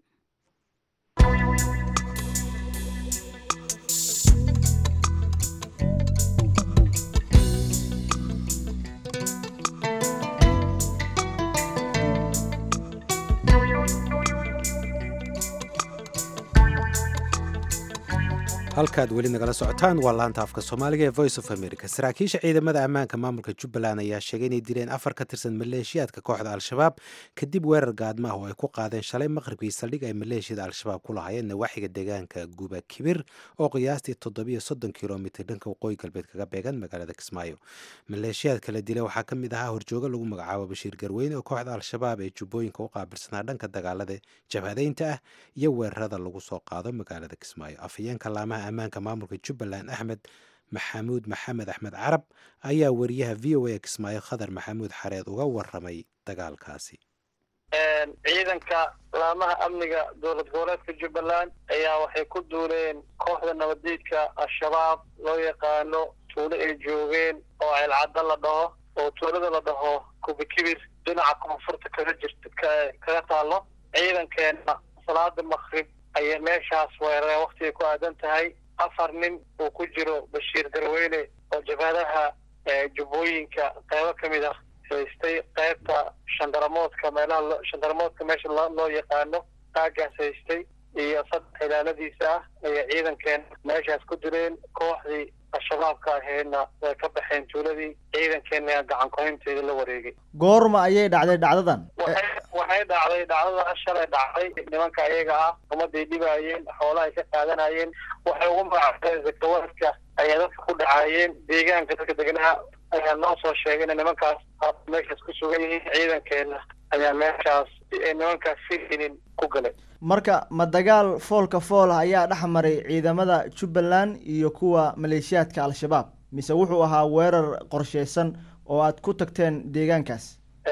halkaad weli nagala socotaan waa laanta afka soomaaliga ee voice of america saraakiisha ciidamada ammaanka maamulka jubbaland ayaa sheegay inay dileen afar ka tirsan maleeshiyaadka kooxda al-shabaab kadib weerar gaadma ah oo ay ku qaadeen shalay maqribkii saldhig ay maleeshiyada al-shabaab ku lahaayeen nawaaxiga deegaanka guba kibir oo qiyaastii toddobiyo soddon kilomitr dhanka waqooyi galbeed kaga beegan magaalada kismaayo maleeshiyaadka la dilay waxaa ka mid ahaa horjooga lagu magacaabo bashiir garweyne oo kooxda al-shabaab ee jubbooyinka u qaabilsanaa dhanka dagaalada jabhadeynta ah iyo weerarada lagu soo qaado magaalada kismaayo afhayeenka laamaha ammaanka maamulka jubbaland axmed maxamuud maxamed axmed carab ayaa wariyaha v o a kismaayo khadar maxamuud xareed uga waramay dagaalkaasi ciidanka laamaha amniga dowlad goboleedka jubbaland ayaa waxay ku duuleen kooxda nabadiidka al-shabaab loo yaqaano tuulo ay joogeen oo ceelcadda la dhaho oo tuulada la dhaho kubikibir dhinaca koonfurta kaga jirta kaga taallo ciidankeena salaada makrib ayay meeshaas weerareen waktigay ku aadan tahay afar nin uu ku jiro bashiir garweyne oo jabhadaha jubbooyinka qeybo ka mid ah haystay qeybta shandaramoodka meelaha shandaramoodka meesha loo yaqaano aagaas haystay iyo saddex ilaaladiisa ah ayay ciidankeena meeshaas ku dileen kooxdii al-shabaabka ahaydna way ka baxeen tuuladii ciidankeena gacan kuhaynteeda la wareegay goorma ayay dhacday dhacdadan waxay dhacday dhacdada shalay dhacday nimanka ayaga ah ummaday dhibaayeen xoolaha ay ka qaadanayeen waxay ugu magaceen zakawaadka ayaa dadka ku dhacaayeen deegaanka dadka deganaa ayaa noo soo sheegay ina nimankaas meeshaas ku sugan yihiin ciidankeena ayaa meeshaas nimankaas firinin ku galay marka ma dagaal foolka fool ah ayaa dhex maray ciidamada jubbaland iyo kuwa maleeshiyaadka al-shabaab mise wuxuu ahaa weerar qorsheysan oo aad ku tagteen deegaankaas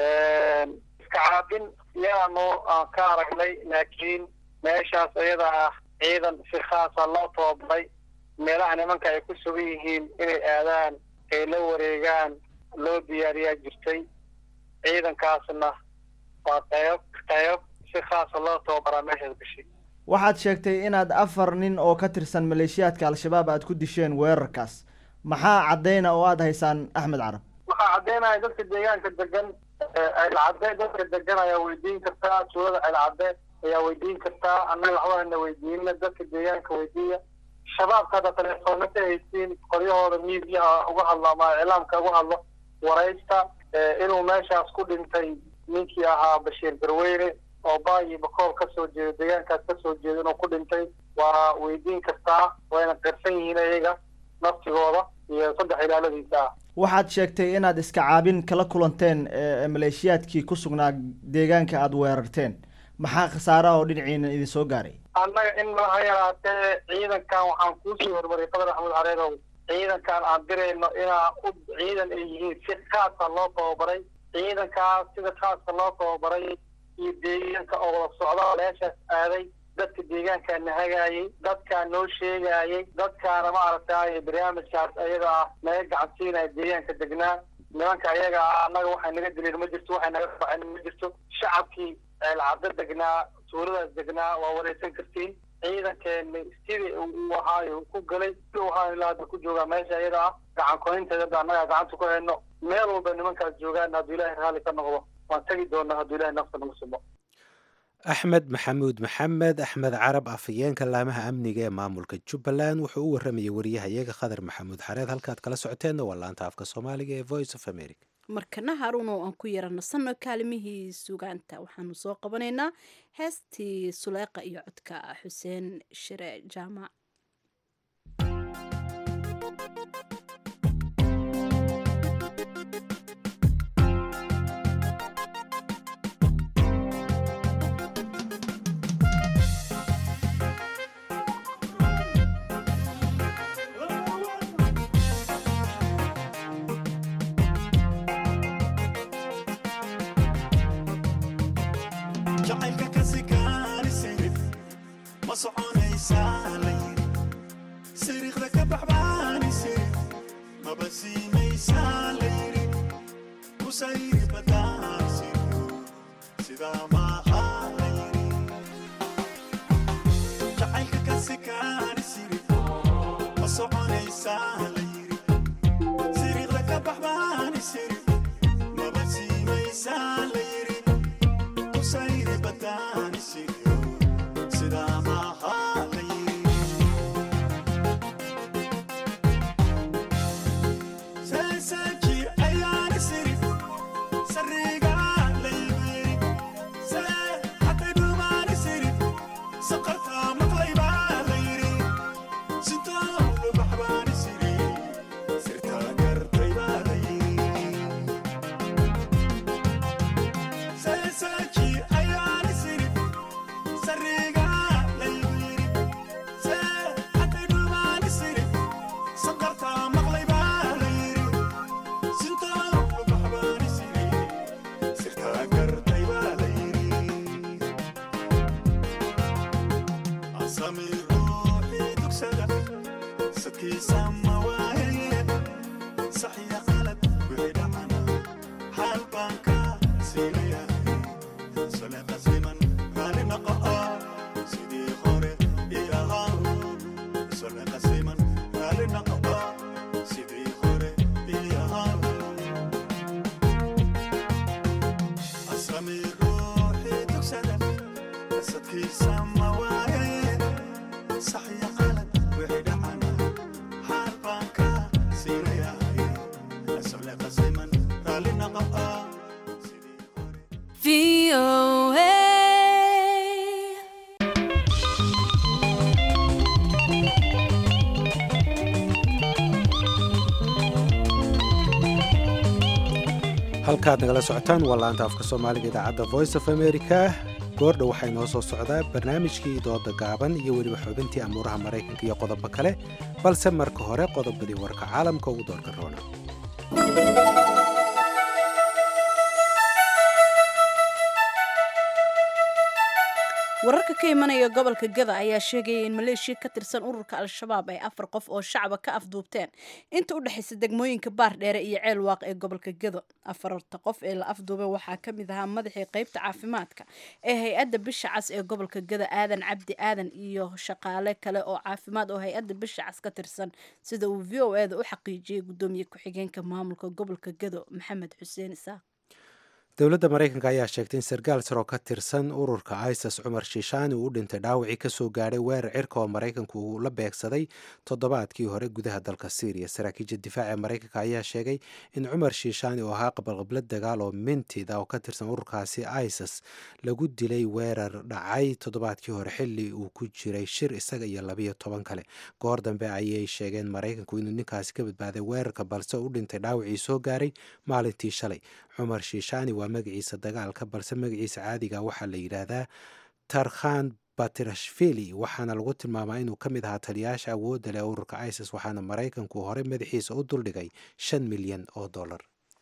iska caabin yaanu aan ka aragnay laakiin meeshaas iyada ah ciidan si khaasa loo tababaray meelaha nimanka ay ku sugan yihiin inay aadaan ay la wareegaan loo diyaariyaa jirtay ciidankaasna waa qayb qayb si khaasa loo tababaraa meeshaas gashay waxaad sheegtay inaad afar nin oo ka tirsan maleeshiyaadka al-shabaab aad ku disheen weerarkaas maxaa caddeyna oo aada haysaan axmed carab waxaa caddeynaya dadka deegaanka degan ceelcadde dadka degan ayaa weydiin kartaa tuulada ceelcadde ayaa weydiin kartaa annaga waxbahana weydiina dadka deegaanka weydiiya shabaabka hadda telefoona ka haysiin qoryahooda miidiyaha uga hadlo ama iclaamka uga hadlo waraysta inuu meeshaas ku dhintay ninkii ahaa bashiir garweyne oo baayi bakool kasoo jeeda deegaankaas kasoo jeeda inuu ku dhintay waa weydiin kartaa wayna qirsan yihiin iyaga naftigooda iyo saddex ilaaladiisa ah waxaad sheegtay inaad iska caabin kala kulanteen maleeshiyaadkii ku sugnaa deegaanka aada weerarteen maxaa khasaaraha oo dhinaciina idin soo gaaray annaga in malaha yaraatee ciidankan waxaan kuusoo hormariyay qadar axmed careedow ciidankan aan dirayno inaa u ciidan ay yihiin si khaasa loo tababaray ciidankaas sida khaaska loo tababaray iyo deegaanka oo wada socdaa meeshaas aaday dadka deegaankaana hagaayay dadkaa noo sheegaayay dadkaana maaragtay barnaamijkaas ayaga ah naga gacansiinaya deegaanka degnaa nimanka ayaga ah annaga waxay naga dileen ma jirto waxay naga faceen ma jirto shacabkii ceelcaddo degnaa tuuladaas degnaa waa wareysan kartiin ciidankeena sidii uu ahaayo ku galay si uu ahaa ilaa hadda ku joogaa meesha iyada ah gacan kohinteeda hadda annaga gacanta ku hayno meel walba nimankaas joogaan hadduu ilaahay raalli ka noqdo waan tegi doonaa hadduu ilahay nafta nagu sumo axmed maxamuud maxamed axmed carab afhayeenka laamaha amniga ee maamulka jubbaland wuxuu u waramayay wariyahayaga khadar maxamuud xareed halkaad kala socoteenna waa laanta afka soomaaliga ee voice of america markana haruun oo aan ku yaranasano kaalimihii sugaanta waxaanu soo qabanaynaa heestii suleeqa iyo codka xuseen shire jaamac Sida maha la yiri halkaad nagala socotaan waa laanta afka soomaaliga idaacadda voice of america goordha waxaa inoo soo socdaa barnaamijkii dooda gaaban iyo weliba xubintii amuuraha maraykanka iyo qodobo kale balse marka hore qodobadii warka caalamka ugu doorka roona wararka ka imanaya gobolka gada ayaa sheegaya in maleeshiya ka tirsan ururka al-shabaab ay afar qof oo shacaba ka afduubteen inta u dhexaysa degmooyinka baardheere iyo ceel waaq ee gobolka gado afarta qof ee la afduubay waxaa ka mid ahaa madaxii qeybta caafimaadka ee hay-adda bisha cas ee gobolka gada aadan cabdi aadan iyo shaqaale kale oo caafimaad oo hay-adda bisha cas ka tirsan sida uu v o eda u xaqiijiyey gudoomiye ku-xigeenka maamulka gobolka gado maxamed xuseen isaaq dowladda maraykanka ayaa sheegtay in sarkaal sar oo ka tirsan ururka isis cumar shiishaani uu u dhintay dhaawacii kasoo gaadhay weerar cirka oo maraykanku uu la beegsaday toddobaadkii hore gudaha dalka syriya saraakiisha difaaca maraykanka ayaa sheegay in cumar shiishaani oo ahaa qabalqablad dagaal oo mintida oo ka tirsan ururkaasi isis lagu dilay weerar dhacay toddobaadkii hore xilli uu ku jiray shir isaga iyo labiyo toban kale goor dambe ayay sheegeen maraykanku inuu ninkaasi ka badbaaday weerarka balse u dhintay dhaawacii soo gaaray maalintii shalay cumar shiishaani waa magaciisa dagaalka balse magaciisa caadiga waxaa la yidhaahdaa tarkhan batirashvili waxaana lagu tilmaamaa inuu ka mid ahaa taliyaasha awoodda leh ururka isis waxaana maraykanku horey madaxiisa u duldhigay shan milyan oo dollar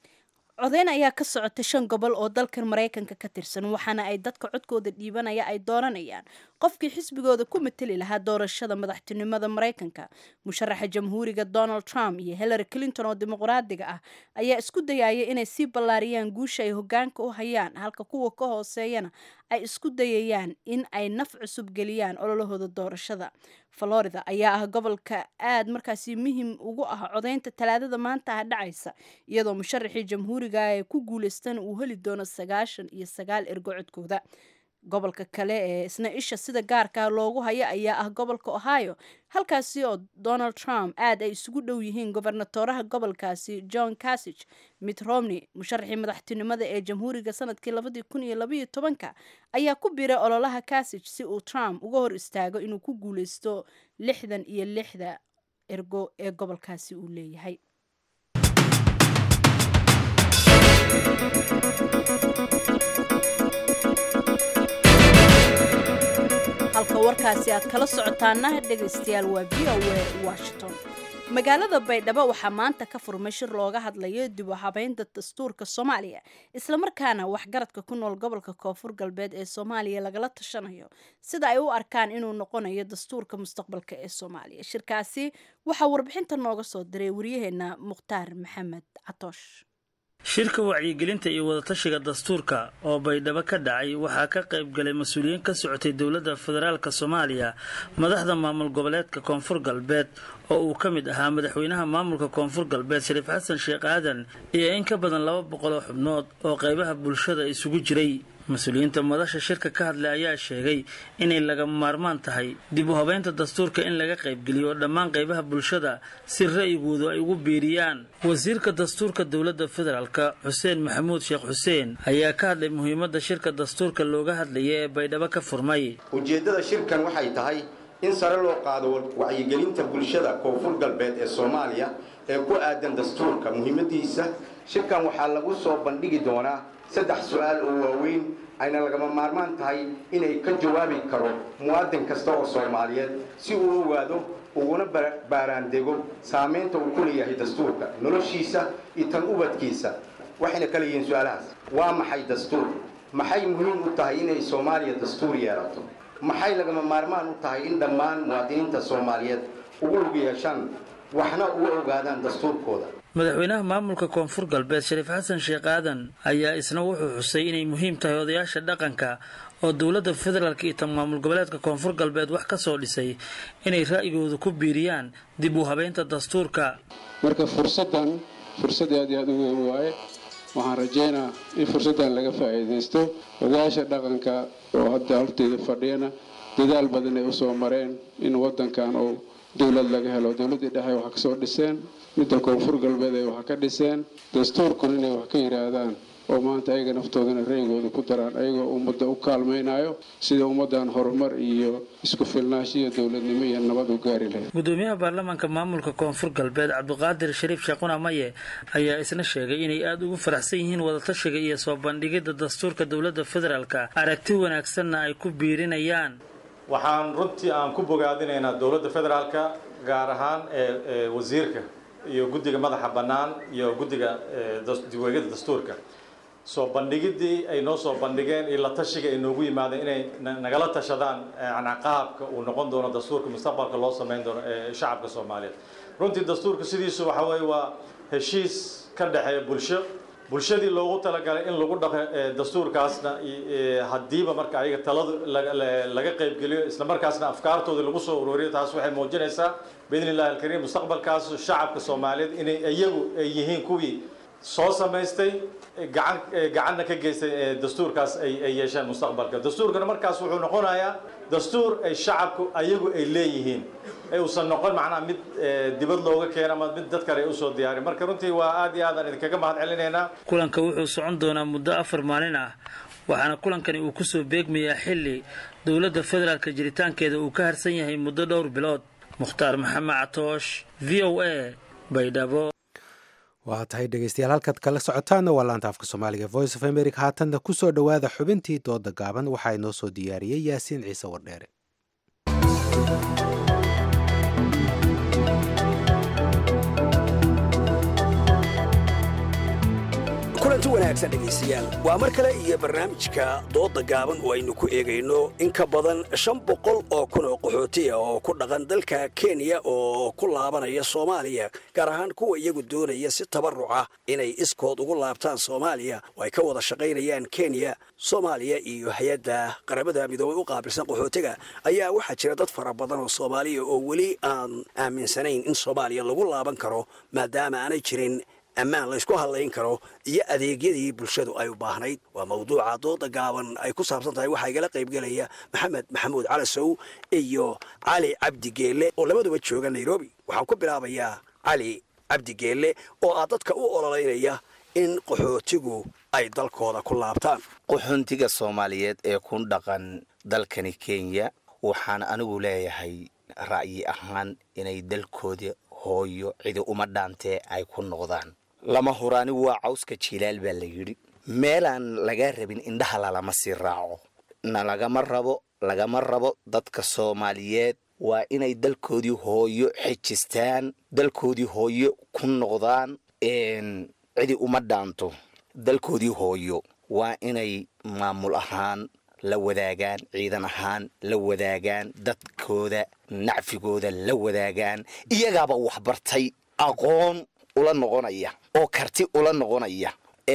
codeyn ayaa ka socota shan gobol oo dalkan maraykanka ka tirsan waxaana ay dadka codkooda dhiibanaya ay dooranayaan qofkii xisbigooda ku mateli lahaa doorashada madaxtinimada maraykanka musharaxa jamhuuriga donald trump iyo hillary clinton oo dimuqraadiga ah ayaa isku dayaya inay sii ballaariyaan guusha ay hogaanka u hayaan halka kuwa ka hooseeyana ay isku dayayaan in ay naf cusub geliyaan ololahooda doorashada florida ayaa ah gobolka aad markaasi muhim ugu ah codeynta talaadada maanta ah dhacaysa iyadoo musharaxii jamhuuriga ee ku guuleystan uu heli doono sagaashan iyo sagaal ergo codkooda gobolka kale ee isna isha sida gaarka loogu hayo ayaa ah gobolka ohio halkaasi oo donald trump aad ay isugu dhow yihiin gobernatoraha gobolkaasi john casig mitt romney musharaxii madaxtinimada ee jamhuuriga sanadkii labadii kun iyo labaiyo tobanka ayaa ku biiray ololaha casig si uu trump uga hor istaago inuu ku guuleysto lixdan iyo lixda ergo ee gobolkaasi uu leeyahay halka warkaasi aad kala socotaana dhegaystayaal waa v o a washington magaalada baydhabo waxaa maanta ka furmay shir looga hadlayo dib u habeynta dastuurka soomaaliya islamarkaana waxgaradka ku nool gobolka koonfur galbeed ee soomaaliya lagala tashanayo sida ay u arkaan inuu noqonayo dastuurka mustaqbalka ee soomaaliya shirkaasi waxaa warbixinta nooga soo diray waryaheena mukhtaar maxamed catoosh shirka wacyigelinta iyo wadatashiga dastuurka oo baydhabo ka dhacay waxaa ka qayb galay mas-uuliyiin ka socotay dowladda federaalk soomaaliya madaxda maamul goboleedka koonfur galbeed oo uu ka mid ahaa madaxweynaha maamulka koonfur galbeed shariif xasan sheekh aadan iyo in ka badan laba boqol oo xubnood oo qaybaha bulshada isugu jiray mas-uuliyiinta madasha shirka ka hadlay ayaa sheegay inay lagama maarmaan tahay dib u habeynta dastuurka in laga qaybgeliyo dhammaan qaybaha bulshada si ra'yigoodu ay ugu biiriyaan wasiirka dastuurka dowladda federaalk xuseen maxamuud sheekh xuseen ayaa ka hadlay muhiimadda shirka dastuurka looga hadlaya ee baydhabo ka furmay ujeeddada shirkan waxay tahay in sare loo qaado wacyigelinta bulshada koonfur galbeed ee soomaaliya ee ku aadan dastuurka muhiimadiisa shirkan waxaa lagu soo bandhigi doonaa saddex su-aal oo waaweyn ayna lagama maarmaan tahay inay ka jawaabi karo muwaadin kasta oo soomaaliyeed si uu ogaado uguna baaraandego saamaynta uu ku leeyahay dastuurka noloshiisa iyo tan ubadkiisa waxayna kala yihiin su-aalahaas waa maxay dastuur maxay muhiim u tahay inay soomaaliya dastuur yeelato maxay lagama maarmaan u tahay in dhammaan muwaadiniinta soomaaliyeed ugu lug yeeshaan waxna uga ogaadaan dastuurkooda madaxweynaha maamulka koonfur galbeed shariif xasan sheekh aadan ayaa isna wuxuu xusay inay muhiim tahay odayaasha dhaqanka oo dowladda federaalk iyo tan maamul goboleedka koonfur galbeed wax ka soo dhisay inay ra'yigooda ku biiriyaan dib u habeynta dastuurka marka fursaddan fursad aad iyo aad u weyn waaye waxaan rajaynaa in fursaddan laga faa'iidaysto odayaasha dhaqanka oo hadda horteeda fadhiyana dadaal badan ay usoo mareen in waddankan oo dowlad laga helo dowladdii dhexe waxa kasoo dhiseen midda koonfur galbeed ay wax ka dhiseen dastuurkun inay wax ka yidhaahdaan oo maanta ayaga naftoodana reygooda ku daraan ayagoo ummadda u kaalmaynayo sida ummaddan horumar iyo isku filnaansho iyo dowladnimo iyo nabad u gaari lahayd gudoomiyaha baarlamaanka maamulka koonfur galbeed cabdiqaadir shariif sheekuna maye ayaa isna sheegay inay aada ugu faraxsan yihiin wadatashiga iyo soo bandhigidda dastuurka dowladda federaalka aragti wanaagsanna ay ku biirinayaan waxaan runtii aan ku bogaadinaynaa dowladda federaalka gaar ahaan ee wasiirka iyo guddiga madaxa bannaan iyo guddiga diweegyada dastuurka soo bandhigiddii ay noo soo bandhigeen iyo la tashiga ay noogu yimaadeen inay nagala tashadaan yani qaabka uu noqon doono dastuurka mustaqbalka loo samayn doono ee shacabka soomaaliyeed runtii dastuurka sidiisu waxa weeye waa heshiis ka dhexeeya bulsho bulshadii loogu talagalay in lagu dhaqo dastuurkaasna haddiiba marka ayaga taladu laga qaybgeliyo isla markaasna afkaartooda lagu soo ururiyo taas waxay muujinaysaa biidni illahi alkariim mustaqbalkaas shacabka soomaaliyeed inay iyagu ay yihiin kuwii soo samaystay gacan gacanna ka geystay dastuurkaas ay ay yeesheen mustaqbalka dastuurkana markaas wuxuu noqonayaa dastuur ay shacabku ayagu ay leeyihiin ee uusan noqon macnaha mid dibad looga keena ama mid dad kale ay usoo diyaarin marka runtii waa aad iyo aad aan idinkaga mahad celinaynaa kulanka wuxuu socon doonaa muddo afar maalin ah waxaana kulankani uu kusoo beegmayaa xilli dowladda federaalka jiritaankeeda uu ka harsan yahay muddo dhowr bilood mukhtaar maxamed catoosh v o a baydhabo waa tahay dhegeystayaal halkaad kala socotaana waa laanta afka soomaaliga voice of america haatanna ku soo dhowaada xubintii dooda gaaban waxaa inoo soo diyaariyey yaasiin ciise wardheere kulanti wanaagsan dhegaystayaal waa mar kale iyo barnaamijka doodda gaaban oo aynu ku eegayno in ka badan shan boqol oo kun oo qaxooti ah oo ku dhaqan dalka kenya oo ku laabanaya soomaaliya gaar ahaan kuwa iyagu doonaya si tabaruca inay iskood ugu laabtaan soomaaliya oo ay ka wada shaqaynayaan kenya soomaaliya iyo hay-adda qaramada midoobay u qaabilsan qaxootiga ayaa waxaa jira dad fara badan oo soomaaliya oo weli aan aaminsanayn in soomaaliya lagu laaban karo maadaama aanay jirin ammaan laysku hadlayn karo iyo adeegyadii bulshadu ay u baahnayd waa mawduuca dooda gaaban ay ku saabsan tahay waxaa igala qaybgelaya maxamed maxamuud calasow iyo cali cabdi geelle oo labaduba jooga nairobi waxaan ku bilaabayaa cali cabdi geelle oo ah dadka u ololeynaya in qaxootigu ay dalkooda ku laabtaan qaxoontiga soomaaliyeed ee ku dhaqan dalkani kenya waxaan anigu leeyahay ra'yi ahaan inay dalkooda hooyo cidi uma dhaantee ay ku noqdaan lama huraani waa cawska jilaal baa la yidhi meelaan laga rabin indhaha lalama sii raaco na lagama rabo lagama rabo dadka soomaaliyeed waa inay dalkoodii hooyo xejistaan dalkoodii hooyo ku noqdaan cidi uma dhaanto dalkoodii hooyo waa inay maamul ahaan la wadaagaan ciidan ahaan la wadaagaan dadkooda nacfigooda la wadaagaan iyagaaba waxbartay aqoon ula noqonaya oo karti ula noqonaya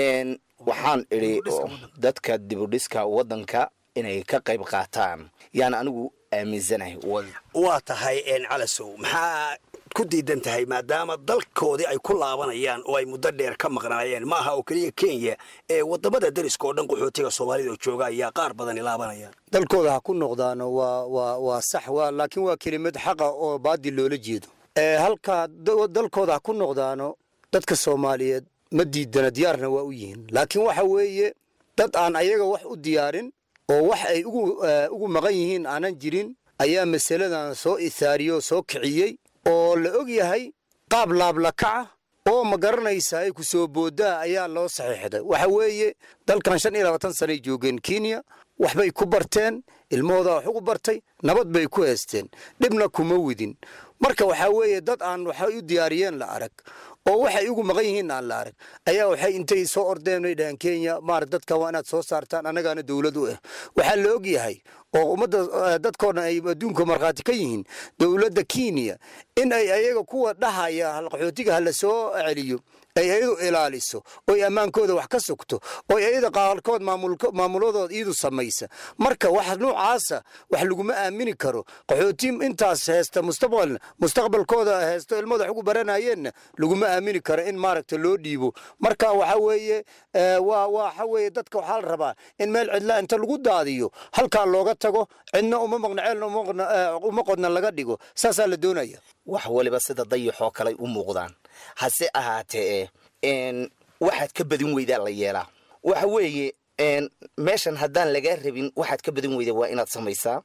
waxaan idhi dadka dibudhiska waddanka inay ka qayb qaataan yaan anigu aaminsanahay waa tahay calasow maxaa ku diidan tahay maadaama dalkoodii ay ku laabanayaan oo ay muddo dheer ka maqnaayeen ma aha oo keliya kenya ee wadamada dariska oo dhan qaxootiga soomaalida oo jooga ayaa qaar badani laabanayaan dalkooda ha ku noqdaano waa waa waa sax waa laakiin waa kelimad xaqa oo baadil loola jeedo halkaa dalkooda ha ku noqdaano dadka soomaaliyeed ma diidana diyaarna waa u yihiin laakiin waxa weeye dad aan ayaga wax u diyaarin oo wax ay ugu ugu maqan yihiin aanan jirin ayaa masaladan soo ithaariyey oo soo kiciyey oo la og yahay qaab laablakaca oo ma garanaysa ay ku soo booddaa ayaa loo saxiixday waxa weeye dalkan shan iyo labaatan sanay joogeen kenya waxbay ku barteen ilmahooda wax ugu bartay nabad bay ku heesteen dhibna kuma widin marka waxaa weeye dad aan waxay u diyaariyeen la arag oo waxay ugu maqan yihiin aan la arag ayaa waxay intay soo ordeen ay dhahaan kenya maar dadka waa inaad soo saartaan annagaana dowlad u ah waxaa la og yahay oo ummadda dadkoo dhan ay adduunka markhaati ka yihiin dowladda kenya in ay ayaga kuwa dhahaya qaxootiga hala soo celiyo ay iyadu ilaaliso oy ammaankooda wax ka sugto oy iyada qaarkood maamuladooda iyadu samaysa marka wax noocaasa wax laguma aamini karo qaxooti intaas heesta mustaqbalna mustaqbalkooda heesto ilmada wax ugu baranayeenna laguma aamini karo in maaragta loo dhiibo marka waxa weeye waa waxa weeye dadka waxaa la rabaa in meel cidla inta lagu daadiyo halkaa looga tago cidna uma maqna ceelna uma qodna laga dhigo saasaa la doonaya wax waliba sida dayaxoo kaley u muuqdaan hase ahaatee waxaad ka badin weydaa la yeelaa waxa weeye meeshan haddaan lagaa rabin waxaad ka badan weyda waa inaad samaysaa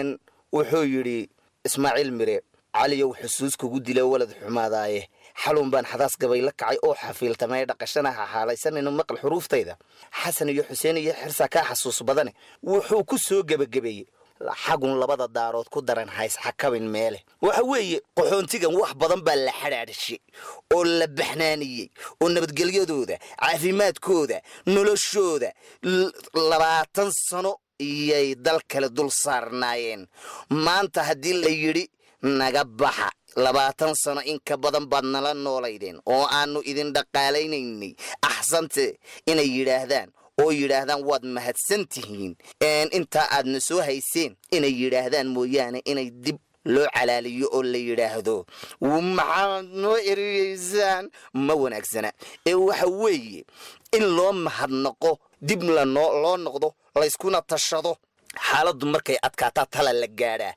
wuxuu yidhi ismaaciil mire caliyow xusuus kugu dila walad xumaadaaye xalun baan xadaas gabay la kacay oo xafiiltamay dhaqashana ha xaalaysanayno maqal xuruuftayda xasan iyo xuseen iyo xirsa kaa xasuus badane wuxuu ku soo gebagabeeyey xagun labada daarood ku daran hays xakabin meele waxa weeye qaxoontigan wax badan baa la xadhaadhishay oo la baxnaaniyey oo nabadgelyadooda caafimaadkooda noloshooda labaatan sano iyay dal kale dul saarnaayeen maanta haddii la yidhi naga baxa labaatan sano in ka badan baad nala noolaydeen oo aanu idin dhaqaalaynaynay axsante inay yidhaahdaan oo yidhaahdaan waad mahadsan tihiin intaa aadna soo hayseen inay yidhaahdaan mooyaane inay dib loo calaaliyo oo la yidhaahdo maxaad noo eriyeysaan ma wanaagsana ee waxa weeye in loo mahadnaqo dib lanoo loo noqdo layskuna tashado xaaladdu markay adkaataa tala la gaadhaa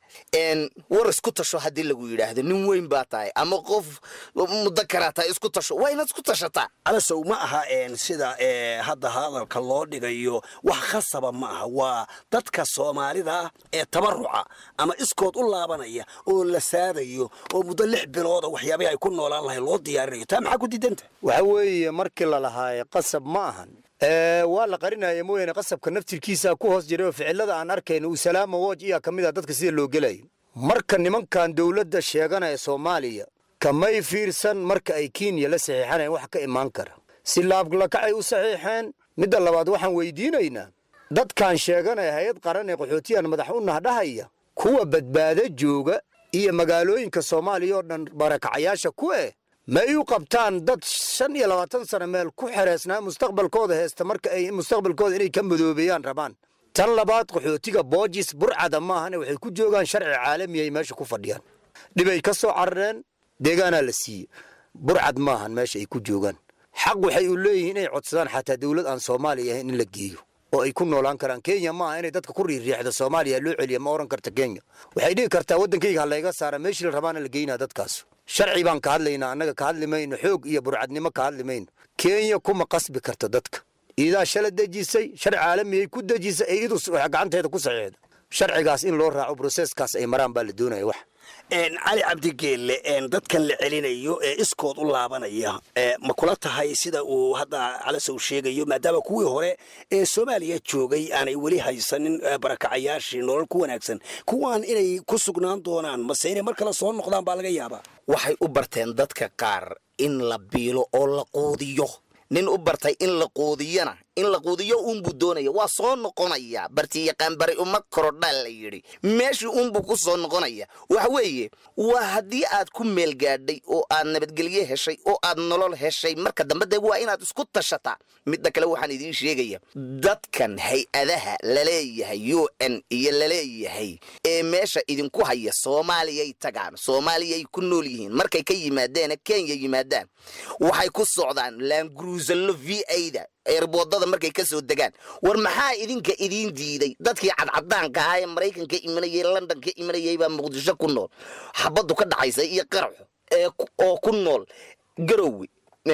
war isku tasho haddii lagu yidhaahdo nin weyn baa tahay ama qof muddo karaa tahay isku tasho waa inaad isku tashataa alasow ma aha sida hadda hadalka loo dhigayo wax khasaba ma aha waa dadka soomaalida ee tabaruca ama iskood u laabanaya oo la saadayo oo muddo lix bilooda waxyaabahi ay ku noolaan lahay loo diyaarinayo taa maxaa ku diidanta waxa weeye markii la lahaaye qasab ma ahan waa la qarinaya mooyaane qasabka naftirkiisa ku hoos jiray oo ficilada aan arkayno uu salaama wooj iyaa ka mid a dadka sida loo gelayo marka nimankan dowladda sheeganaya soomaaliya kamay fiirsan marka ay kenya la saxiixanayan wax ka imaan kara si laablakacay u saxiixeen midda labaad waxaan weydiinaynaa dadkan sheeganaya hay-ad qaran ee qaxootiyan madax u nahdhahaya kuwa badbaado jooga iyo magaalooyinka soomaaliya oo dhan barakacayaasha ku eh ma ay u qabtaan dad shan iyo labaatan sano meel ku xereysnaa mustaqbalkooda heesta marka ay mustaqbalkooda inay ka madoobeeyaan rabaan tan labaad qaxootiga boojis burcada maahane waxay ku joogaan sharci caalami ay meesha ku fadhiyaan dhibay ka soo carareen deegaanaa la siiye burcad maahan meesha ay ku joogaan xaq waxay u leeyihiin inay codsadaan xataa dowlad aan soomaaliya ahayn in la geeyo oo ay ku noolaan karaan kenya maaha inay dadka ku riiriixda soomaaliya loo celiya ma oran karta kenya waxay dhigi kartaa waddankayga ha layga saara meeshii la rabaana la geynaa dadkaas sharci baan ka hadlaynaa annaga ka hadli mayno xoog iyo burcadnimo ka hadli mayno kenya kuma qasbi karto dadka iidaa shala dejisay sharci caalamiyay ku dejisay ay idu gacanteeda ku saxiixda sharcigaas in loo raaco broseskaas ay maraan baa la doonaya wax cali cabdigeelle dadkan la celinayo ee iskood u laabanaya ma kula tahay sida uu hadda calasow sheegayo maadaama kuwii hore ee soomaaliya joogay aanay weli haysanin barakacayaashii nolol ku wanaagsan kuwaan inay ku sugnaan doonaan mase inay mar kale soo noqdaan baa laga yaabaa waxay u barteen dadka qaar in la biilo oo la quudiyo nin u bartay in la quudiyana in la quudiyo uunbuu doonaya waa soo noqonaya bartiyaqaan bari uma korodhaa la yidhi meeshii uunbuu ku soo noqonaya waxa weeye waa haddii aad ku meel gaadhay oo aad nabadgelye heshay oo aad nolol heshay marka dambe dee waa inaad isku tashataa midda kale waxaan idiin sheegaya dadkan hay-adaha laleeyahay u n iyo laleeyahay ee meesha idinku haya soomaaliyay tagaan soomaaliyay ku nool yihiin markay ka yimaadeen kenya yimaadaan waxay ku socdaan laangruusallo v ada eerboodada markay ka soo degaan war maxaa idinka idiin diiday dadkii cadcadaanka ahaa ee maraykanka imanayay london ka imanayay baa muqdisho ku nool xabaddu ka dhacaysa iyo qaraxo oo ku nool garowe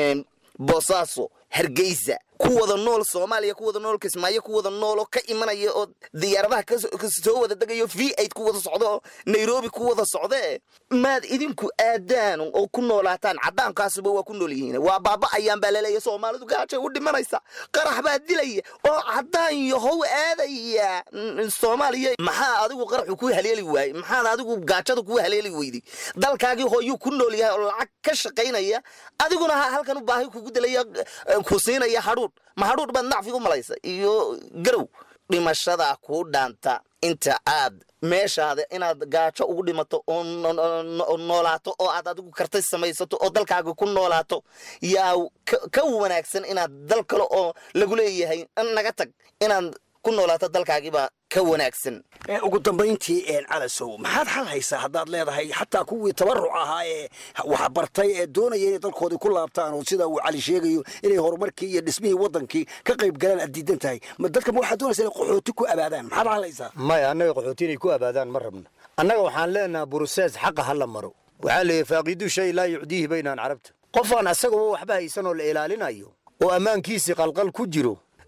boosaaso hargeysa ku wada nool soomaaliya ku wada nool kismaayo ku wada nool oo ka imanaya oo diyaaradaha kasoo wada degayo v aid ku wada socdo oo nairobi ku wada socdee maad idinku aadaan oo ku noolaataan cadaankaasuba waa ku nool yihiin waa baaba ayaan baa laleeya soomaalidu gaajay u dhimanaysa qarax baa dilaya oo cadaan yahow aadaya soomaaliya maxaa adigu qaraxu ku haleeli waayey maxaad adigu gaajada ku haleeli weyday dalkaagii hooyuu ku nool yahay oo lacag ka shaqaynaya adiguna halkan u baahi kugu dilaya ku siinaya hadhuudh ma hadhuudh baad nacfi u malaysa iyo garow dhimashadaa kuu dhaanta inta aad meeshaada inaad gaajo ugu dhimato oo noolaato oo aad adigu kartay samaysato oo dalkaaga ku noolaato yaa ka wanaagsan inaad dal kale oo lagu leeyahay naga tag inaad ku noolaato dalkaagiibaa ka wanaagsan ugu dambayntii calasow maxaad xal haysaa haddaad leedahay xataa kuwii tabaruc ahaa ee wax bartay ee doonaya inay dalkoodii ku laabtaan oo sida uu cali sheegayo inay horumarkii iyo dhismihii waddankii ka qayb galaan aad diidan tahay ma dadka ma waxaad doonaysa inay qaxooti ku abaadaan maxaad xal haysaa maya annaga qaxooti inay ku abaadaan ma rabno annaga waxaan leenaha burusees xaqa ha la maro waxaa leeyahy faaqidu shay laa yucdiihi baynaan carabta qofaan asagaba waxba haysan oo la ilaalinayo oo ammaankiisii qalqal ku jiro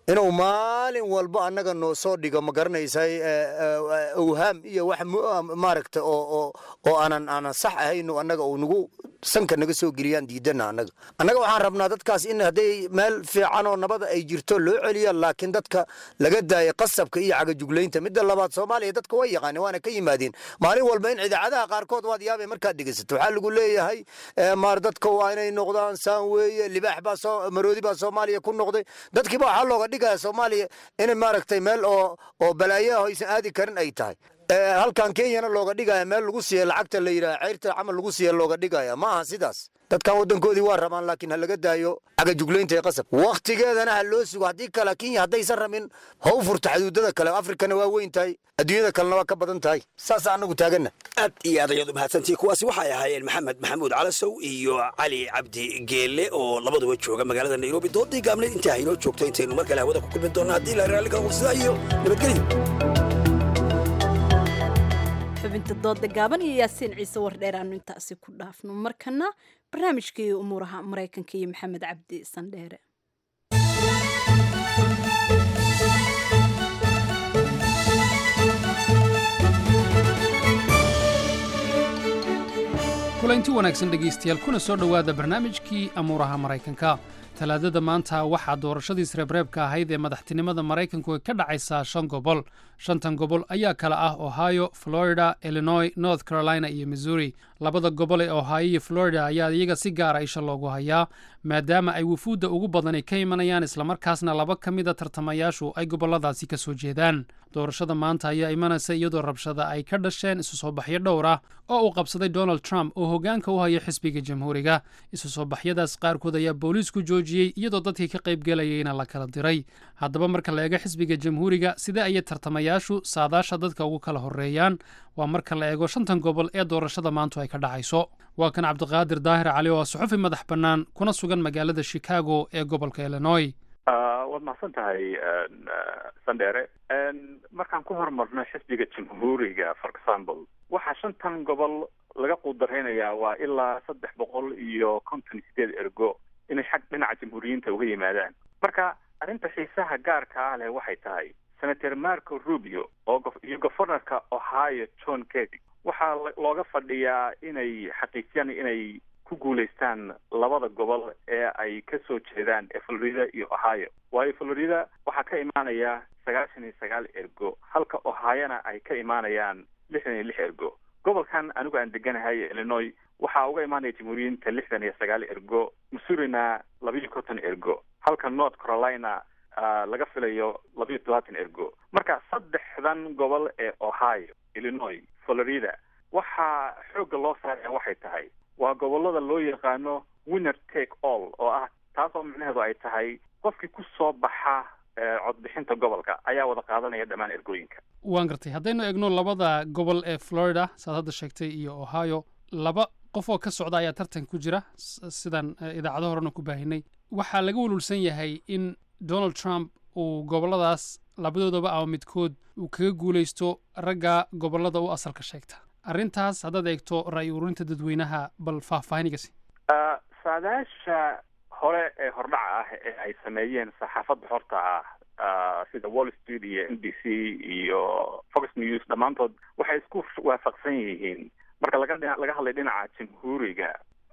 inuu maalin walba annaga noo soo dhigo ma garanaysay awhaam iyo wax maaragta oo oo aanan aanan sax ahayno annaga uu nagu sanka naga soo geliyaan diidana annaga annaga waxaan rabnaa dadkaas in hadday meel fiican oo nabada ay jirto loo celiya laakiin dadka laga daaya qasabka iyo cagajuglaynta midda labaad soomaaliya dadka way yaqaaneen waana ka yimaadeen maalin walba in idaacadaha qaarkood waad yaabay markaad dhegeysato waxaa lagu leeyahay maar dadka waa inay noqdaan saan weeye libaax baa soo maroodi baa soomaaliya ku noqday dadkiiba waxaa looga dhigaya soomaaliya inay maaragtay meel oo oo balaayaha aysan aadi karin ay tahay halkan kenyana looga dhigaya meel lagu siiya lacagta la yidhaha ceyrta camal lagu siiya looga dhigaya ma aha sidaas dadkan waddankoodii waa rabaan laakiin ha laga daayo cagajuglaynta ee qasab wakhtigeedana ha loo sugo haddii kale kenya haddaysan rabin ha u furta xuduudada kale afrikana waa weyn tahay adduunyada kalena waa ka badan tahay saasa annagu taaganna aad iyo aad ayaad u mahadsantihi kuwaasi waxay ahaayeen maxamed maxamuud calasow iyo cali cabdi geelle oo labaduba jooga magaalada nairobi doodii gaabneed intaa haynoo joogto intaynu mar kale hawada ku kulmin doonno haddii la raalli kala qursidaa iyo nabadgelyo xubinta dooda gaaban iyo yaasiin ciise wardheer aanu intaasi ku dhaafno markana barnaamijkii umuuraha maraykanka iyo maxamed cabdi sandheere kulanti wanaagsan dhegaystayaal kuna soo dhowaada barnaamijkii amuuraha maraykanka talaadada maanta waxaa doorashadii sreebreebka ahayd ee madaxtinimada maraykanku ka dhacaysaa shan gobol shantan gobol ayaa kala ah ohio florida illinois north carolina iyo missouri labada gobol ee ohio iyo florida ayaa iyaga si gaara isha loogu hayaa maadaama ay wufuudda ugu badani ka imanayaan islamarkaasna laba ka mida tartamayaashu ay gobolladaasi ka soo jeedaan doorashada maanta ayaa imanaysa iyadoo rabshada ay ka dhasheen isu soo baxyo dhowr ah oo uu qabsaday donald trump oo hoggaanka u haya xisbiga jamhuuriga isu soo baxyadaas qaarkood ayaa booliisku joojiyey iyadoo dadkii ka qaybgelayayna la kala diray haddaba marka la eego xisbiga jamhuuriga sidee ayay tartamayaashu saadaasha dadka ugu kala horreeyaan waa marka la eego shantan gobol ee doorashada maantu ay ka dhacayso waa kan cabdiqaadir daahir cali oo suxufi madax bannaan kuna sugan magaalada chicago ee gobolka illinois waad mahadsan tahay sandheere markaan ku horumarno xisbiga jamhuuriga for example waxaa shantan gobol laga quudaraynayaa waa ilaa saddex boqol iyo konton sideed ergo inay xag dhinaca jamhuuriyiinta uga yimaadaan marka arrinta xiisaha gaarka ah leh waxay tahay senator marco rubio oo iyo governorka ohio john kedy waxaa looga fadhiyaa inay xaqiijiyaan inay ku guulaystaan labada gobol ee ay ka soo jeedaan ee florida iyo ohio waayo florida waxaa ka imaanaya sagaashan iyo sagaal ergo halka ohiona ay ka imaanayaan lixdan iyo lix ergo gobolkan anigu aan deganahay illinois waxaa uga imaanaya jamhuuriyiinta lixdan iyo sagaal ergo missourina labiiyo konton ergo halka north carolina laga filayo labiiyo todobaatan ergo marka saddexdan gobol ee ohio illinois florida waxaa xoogga loo saaraya waxay tahay waa gobolada loo yaqaano winner take all oo ah taasoo micnaheedu ay tahay qofkii ku soo baxa codbixinta gobolka ayaa wada qaadanaya dhammaan ergooyinka waan gartay haddaynu eegno labada gobol ee florida saad hadda sheegtay iyo ohio laba qof oo ka socda ayaa tartan ku jira sidaan idaacado horena ku baahinay waxaa laga walwalsan yahay in donald trump uu goboladaas labadoodaba ama midkood uu kaga guulaysto ragga gobolada u asalka sheegta arrintaas haddaad eegto ra'yi ururinta dadweynaha bal faahfaahinigasi saadaasha hore ee hordhaca ah ee ay sameeyeen saxaafadda horta ah sida wall street iyo n b c iyo fox news dhammaantood waxay isku waafaqsan yihiin marka laga laga hadlay dhinaca jamhuuriga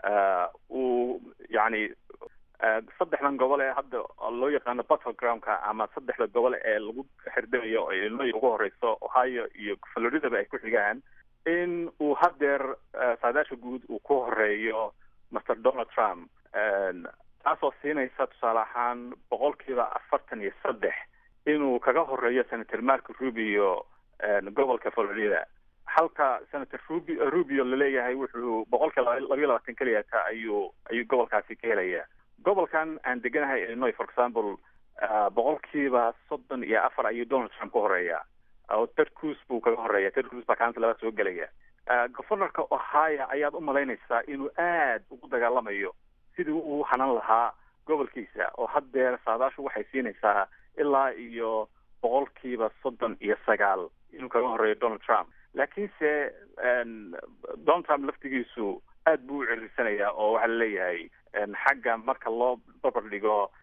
uu yacni saddexdan gobol ee hadda loo yaqaano battlegroundka ama saddexda gobol ee lagu xirdayo oo illinois ugu horeyso ohio iyo floridaba ay ku xigaan in uu haddeer saadaasha guud uu ku horeeyo master donald trump taasoo siinaysa tusaale ahaan boqolkiiba afartan iyo saddex inuu kaga horeeyo senator marco rubio gobolka florida halka senator rubi rubio laleeyahay wuxuu boqolkiiba labayo labaatan keliyata ayuu ayuu gobolkaasi ka helaya gobolkan aan deganahay illinois for example boqolkiiba soddon iyo afar ayuu donald trump ka horeeya oo ted cruz buu kaga horeeya ted cruz baa kaanta labaad soo gelaya governorka ohio ayaad u malaynaysaa inuu aad ugu dagaalamayo sidii uu hanan lahaa gobolkiisa oo haddeer saadaashu waxay siinaysaa ilaa iyo boqolkiiba soddon iyo sagaal inuu kaga horeeyo donald trump laakiinse donald trump laftigiisu aad buu u cirirsanayaa oo waxaa laleeyahay xagga marka loo barbar dhigo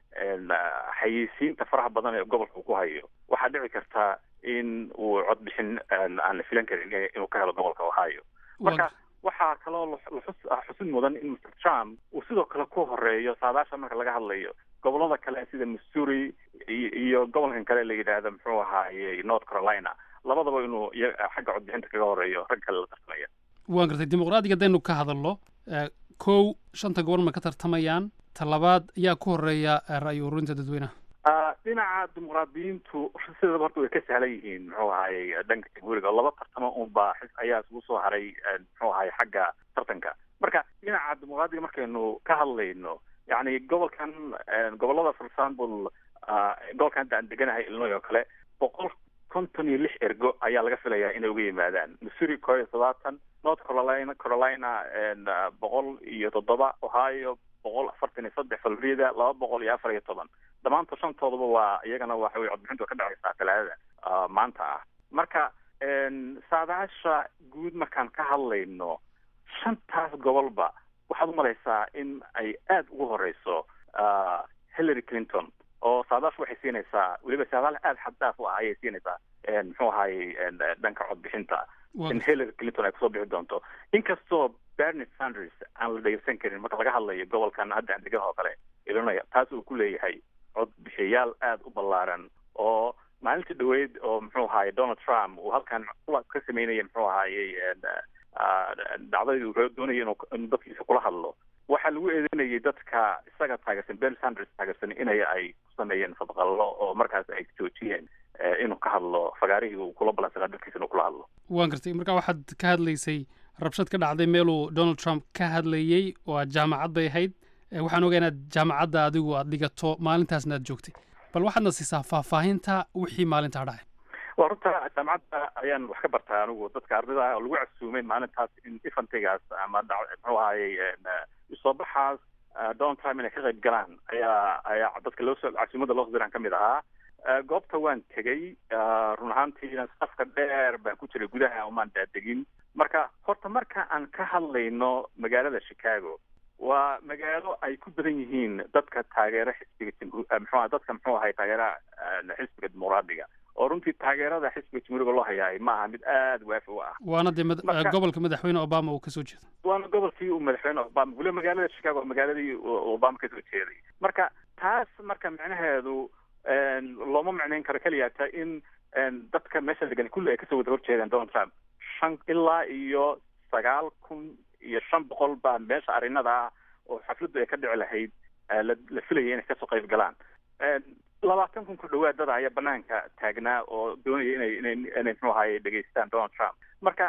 xayeysiinta faraha badan ee gobolka uu ku hayo waxaa dhici karta in uu codbixin aan la filan karin inuu ka helo gobolka ohio marka waxaa kaloo xusid mudan in mr trump uu sidoo kale ku horeeyo saadaasha marka laga hadlayo gobolada kale sida missouri iyo gobolkan kale la yidhaahdo muxuu ahaaye north carolina labadaba inuu xagga codbixinta kaga horeeyo rag kale la tartamaya waan gartay dimuqraadiga haddaynu ka hadalno kow shanta gobol ma ka tartamayaan talabaad ayaa ku horeeya ra'yi ururinta dadweynaha dhinaca dimuqraadiyiintu sidaba horta way ka sahlan yihiin muxuu ahaaye dhanka jamhuuriga laba tartamo unbaa ayaa isugu soo haray muxuu ahaaye xagga tartanka marka dhinaca dimuqraadiga markaynu ka hadlayno yani gobolkan gobolada for example gobolkan hadda aan deganahay illinois oo kale boqol konton iyo lix ergo ayaa laga filayaa inay uga yimaadaan missouri koo iyo todobaatan north carolina carolina boqol iyo toddoba ohio boqol afartan iyo saddex florida laba boqol iyo afar iyo toban dhammaantood shantoodaba waa iyagana waxa weye codbixintu ka dhacaysaa talaadada maanta ah marka saadaasha guud markaan ka hadlayno shantaas gobolba waxaad umalaysaa in ay aada ugu horeyso hillary clinton oo saadaashu waxay siinaysaa weliba saadaal aada xaddaaf u ah ayay siinaysaa muxuu ahaye dhanka codbixinta in hillary clinton ay kusoo bixi doonto inkastoo bernie sanders aan la dhegeysan karin marka laga hadlayo gobolkan hadda aan degan oo kale illinois taas uu ku leeyahay codbixiyayaal aada u ballaaran oo maalintii dhaweyd oo muxuu ahaye donald trump uu halkan ka sameynaya muxuu ahayey dhacdadii uu doonaya inuu dadkiisa kula hadlo waxaa lagu eedeynayay dadka isaga taageersan ben sanders taageersan inay ay ku sameeyeen fadqallo oo markaas ay joojiyeen inuu ka hadlo fagaarihii uu kula balansanaa dadkiisa inuu kula hadlo waan gartay marka waxaad ka hadlaysay rabshad ka dhacday meeluu donald trump ka hadlayey oo aad jaamacad bay ahayd waxaan ogaa inaad jaamacadda adigu aad dhigato maalintaasna aad joogtay bal waxaadna siisaa faahfaahinta wixii maalintaa dhacay waa runta jaamacadda ayaan wax ka bartaa anigu dadka ardayda ah oo lagu casuumay maalintaas in ifantigaas ama muxuu ahayey soo baxaas donald trump inay ka qayb galaan ayaa ayaa dadka loosoo casuumada loo sodiran ka mid ahaa goobta waan tegey run ahaantiina safka dheer baan ku jiray gudaha umaan daadegin marka horta marka aan ka hadlayno magaalada chicago waa magaalo ay ku badan yihiin dadka taageera xisbiga jamhu mxuu dadka muxuu ahay taageera xisbiga dimuqraadiga oo runtii taageerada xisbiga jamhuuriga loo hayaay ma aha mid aada waafi u ah waana dee gobolka madaxweyne obama uu kasoo jeedo waana gobolkii uu madaxweyne obama weliba magaalada chicago magaaladii obama kasoo jeeday marka taas marka micnaheedu looma micnayn karo keliyata in dadka meesha degan kulli ay kasoo wada horjeedaan donald trump shan ilaa iyo sagaal kun iyo shan boqol baa meesha arrinada ah oo xafladdu ay ka dhici lahayd la filayay inay kasoo qayb galaan labaatan kun ku dhawaad dada ayaa banaanka taagnaa oo doonaya inay inay inay muxuu ahaye dhegeystaan donald trump marka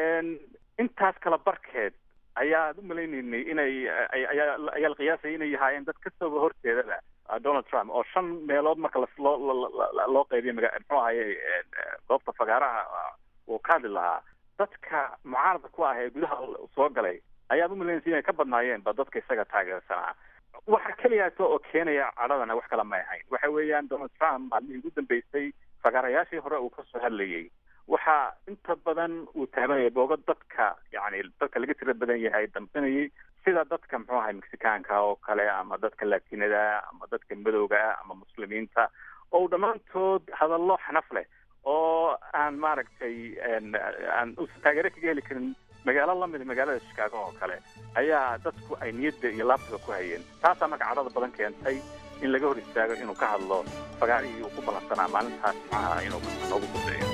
intaas kala barkeed ayaad u malaynaynay inay ayaa ayaa la qiyaasaya inay yahaayeen dad kasoo horjeedada donald trump oo shan meelood marka loo loo qaybiyo maga muxuu ahaye goobta fagaaraha uu ka hadli lahaa dadka mucaarada ku ah ee gudaha soo galay ayaad u malaynaysa inay ka badnaayeenba dadka isaga taageersanaa waxa keliyaata oo keenaya cadhadana wax kala may ahayn waxa weeyaan donald trump maalmihii ugu dambeysay fagaarayaashii hore uu kasoo hadlayay waxaa inta badan uu taabanayay boogo dadka yani dadka laga tira badan yahay dambanayay sida dadka muxuu ahay mexicaanka oo kale ama dadka latinada ama dadka madowga ama muslimiinta oo dhammaantood hadallo xanaf leh oo aan maaragtay aan uusan taageero kaga heli karin magaalo lamida magaalada chicago oo kale ayaa dadku ay niyadda iyo laabtiga ku hayeen taasaa marka cadhada badan keentay in laga hor istaago inuu ka hadlo fagaarihii uu ku ballansanaa maalintaas jimcaha inuu noogu gudeeyo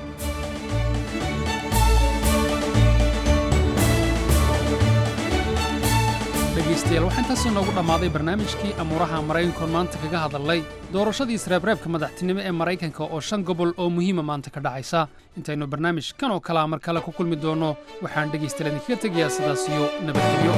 dhegaystayaal waxaa intaasii noogu dhammaaday barnaamijkii amuuraha maraykankoon maanta kaga hadalnay doorashadii isreebreebka madaxtinimo ee maraykanka oo shan gobol oo muhiima maanta ka dhacaysa intaynu barnaamij kan oo kalea mar kale ku kulmi doonno waxaan dhegaystayaal idinkaga tegayaa sidaas iyo nabadgelyo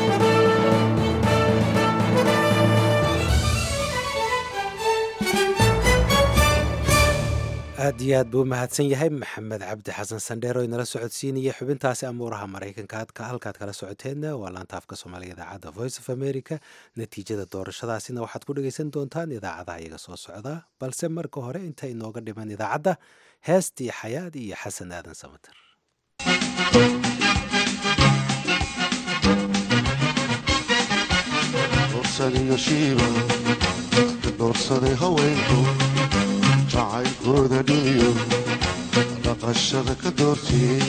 aad iyo aad buu mahadsan yahay maxamed cabdi xasan sandheer oo inala socodsiinaya xubintaasi amuuraha maraykanka halkaad kala socoteenna waa laanta afka soomaaliga idaacadda voice of america natiijada doorashadaasina waxaad ku dhegaysan doontaan idaacadaha iyaga soo socda balse marka hore inta inooga dhiman idaacadda heestii xayaad iyo xasan aadan samater iyo shiiba doorsaday haweenku jacaylkooda dhiniyo dhaqashada ka doortiyey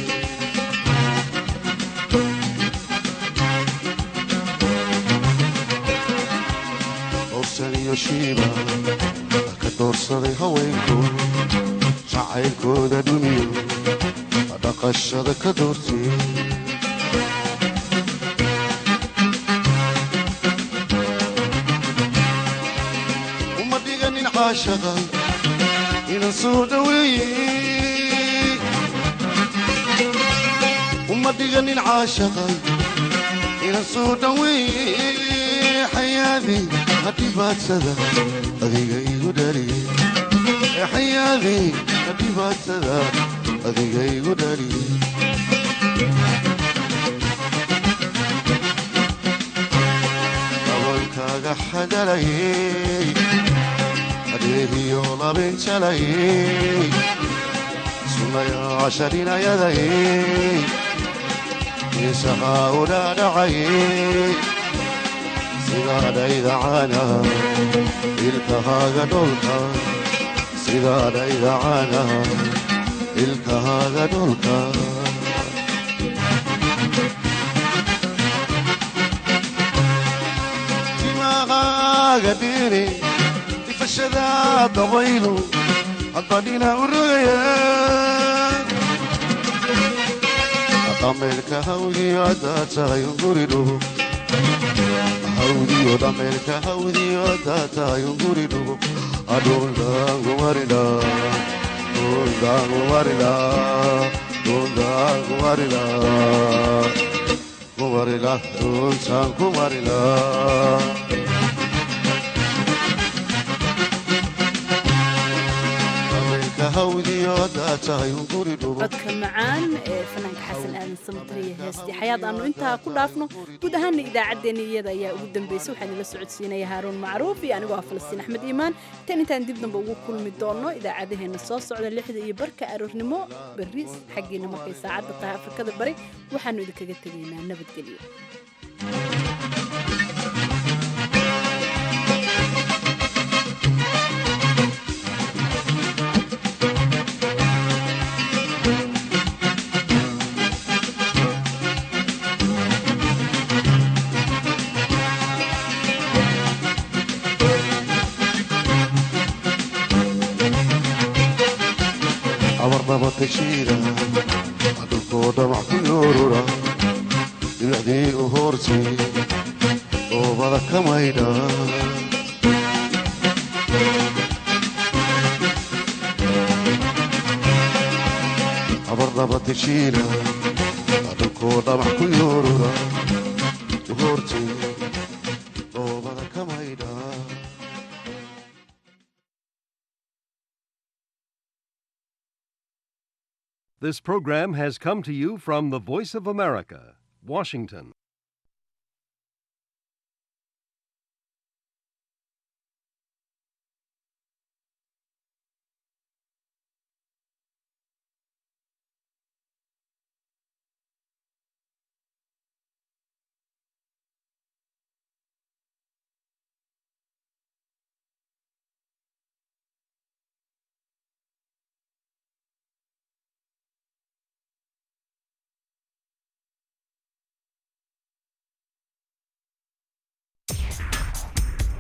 doorsan iyo shiiba ka doorsaday haweenku jacaylkooda dhiniyo dhaqashada ka doortiyey uma dhiganin caashaqa inan soo dhaweeye uma dhiganin caashaqa inan soo dhaweeye xayaadi hadhibaadsada adiga igu dhaliye xayaadi hadhibaadsada adiga igu dhaliye dabankaaga xadalayey adeegiyo labinjalayey sunaya casharinayadayey isahaa u dhaadhacayey sidaadhaydacana ilkahaaga dholka sidaadhaydacana ilkahaaga dholka timaqaaga dhini ifashada dabaylu haddadhina u rogaya dhameelka hawdiyo haddaad tahay unguri dhugo hawdiyo dhameelka hawdiyo haddaad tahay unguri dhugo adhuldaangumarida dhuldaangumarida dhuldaangumarida kumarila dhultaan kumarila codka macaan ee fanaanka xasan aadan samatariya heestii xayaad aanu intaa ku dhaafno guud ahaana idaacaddeenna iyada ayaa ugu dambeysay waxaan ila socodsiinaya haaruun macruuf iyo anigoo ah falastiin axmed iimaan tan intaan dib damba ugu kulmi doonno idaacadaheenna soo socda lixda iyo barka aroornimo berri xaggiina markay saacadda tahay afrikada bari waxaanu idinkaga tegaynaa nabadgelyo abarnabatashiida dhulkoo dhamac ku yoorura dhibicdii u hoortay oobada ka maydha abarnabatashiida dhulkoo dhamac ku yoorura u hoortay oobada ka maydha This program has come to you from the Voice of America, Washington.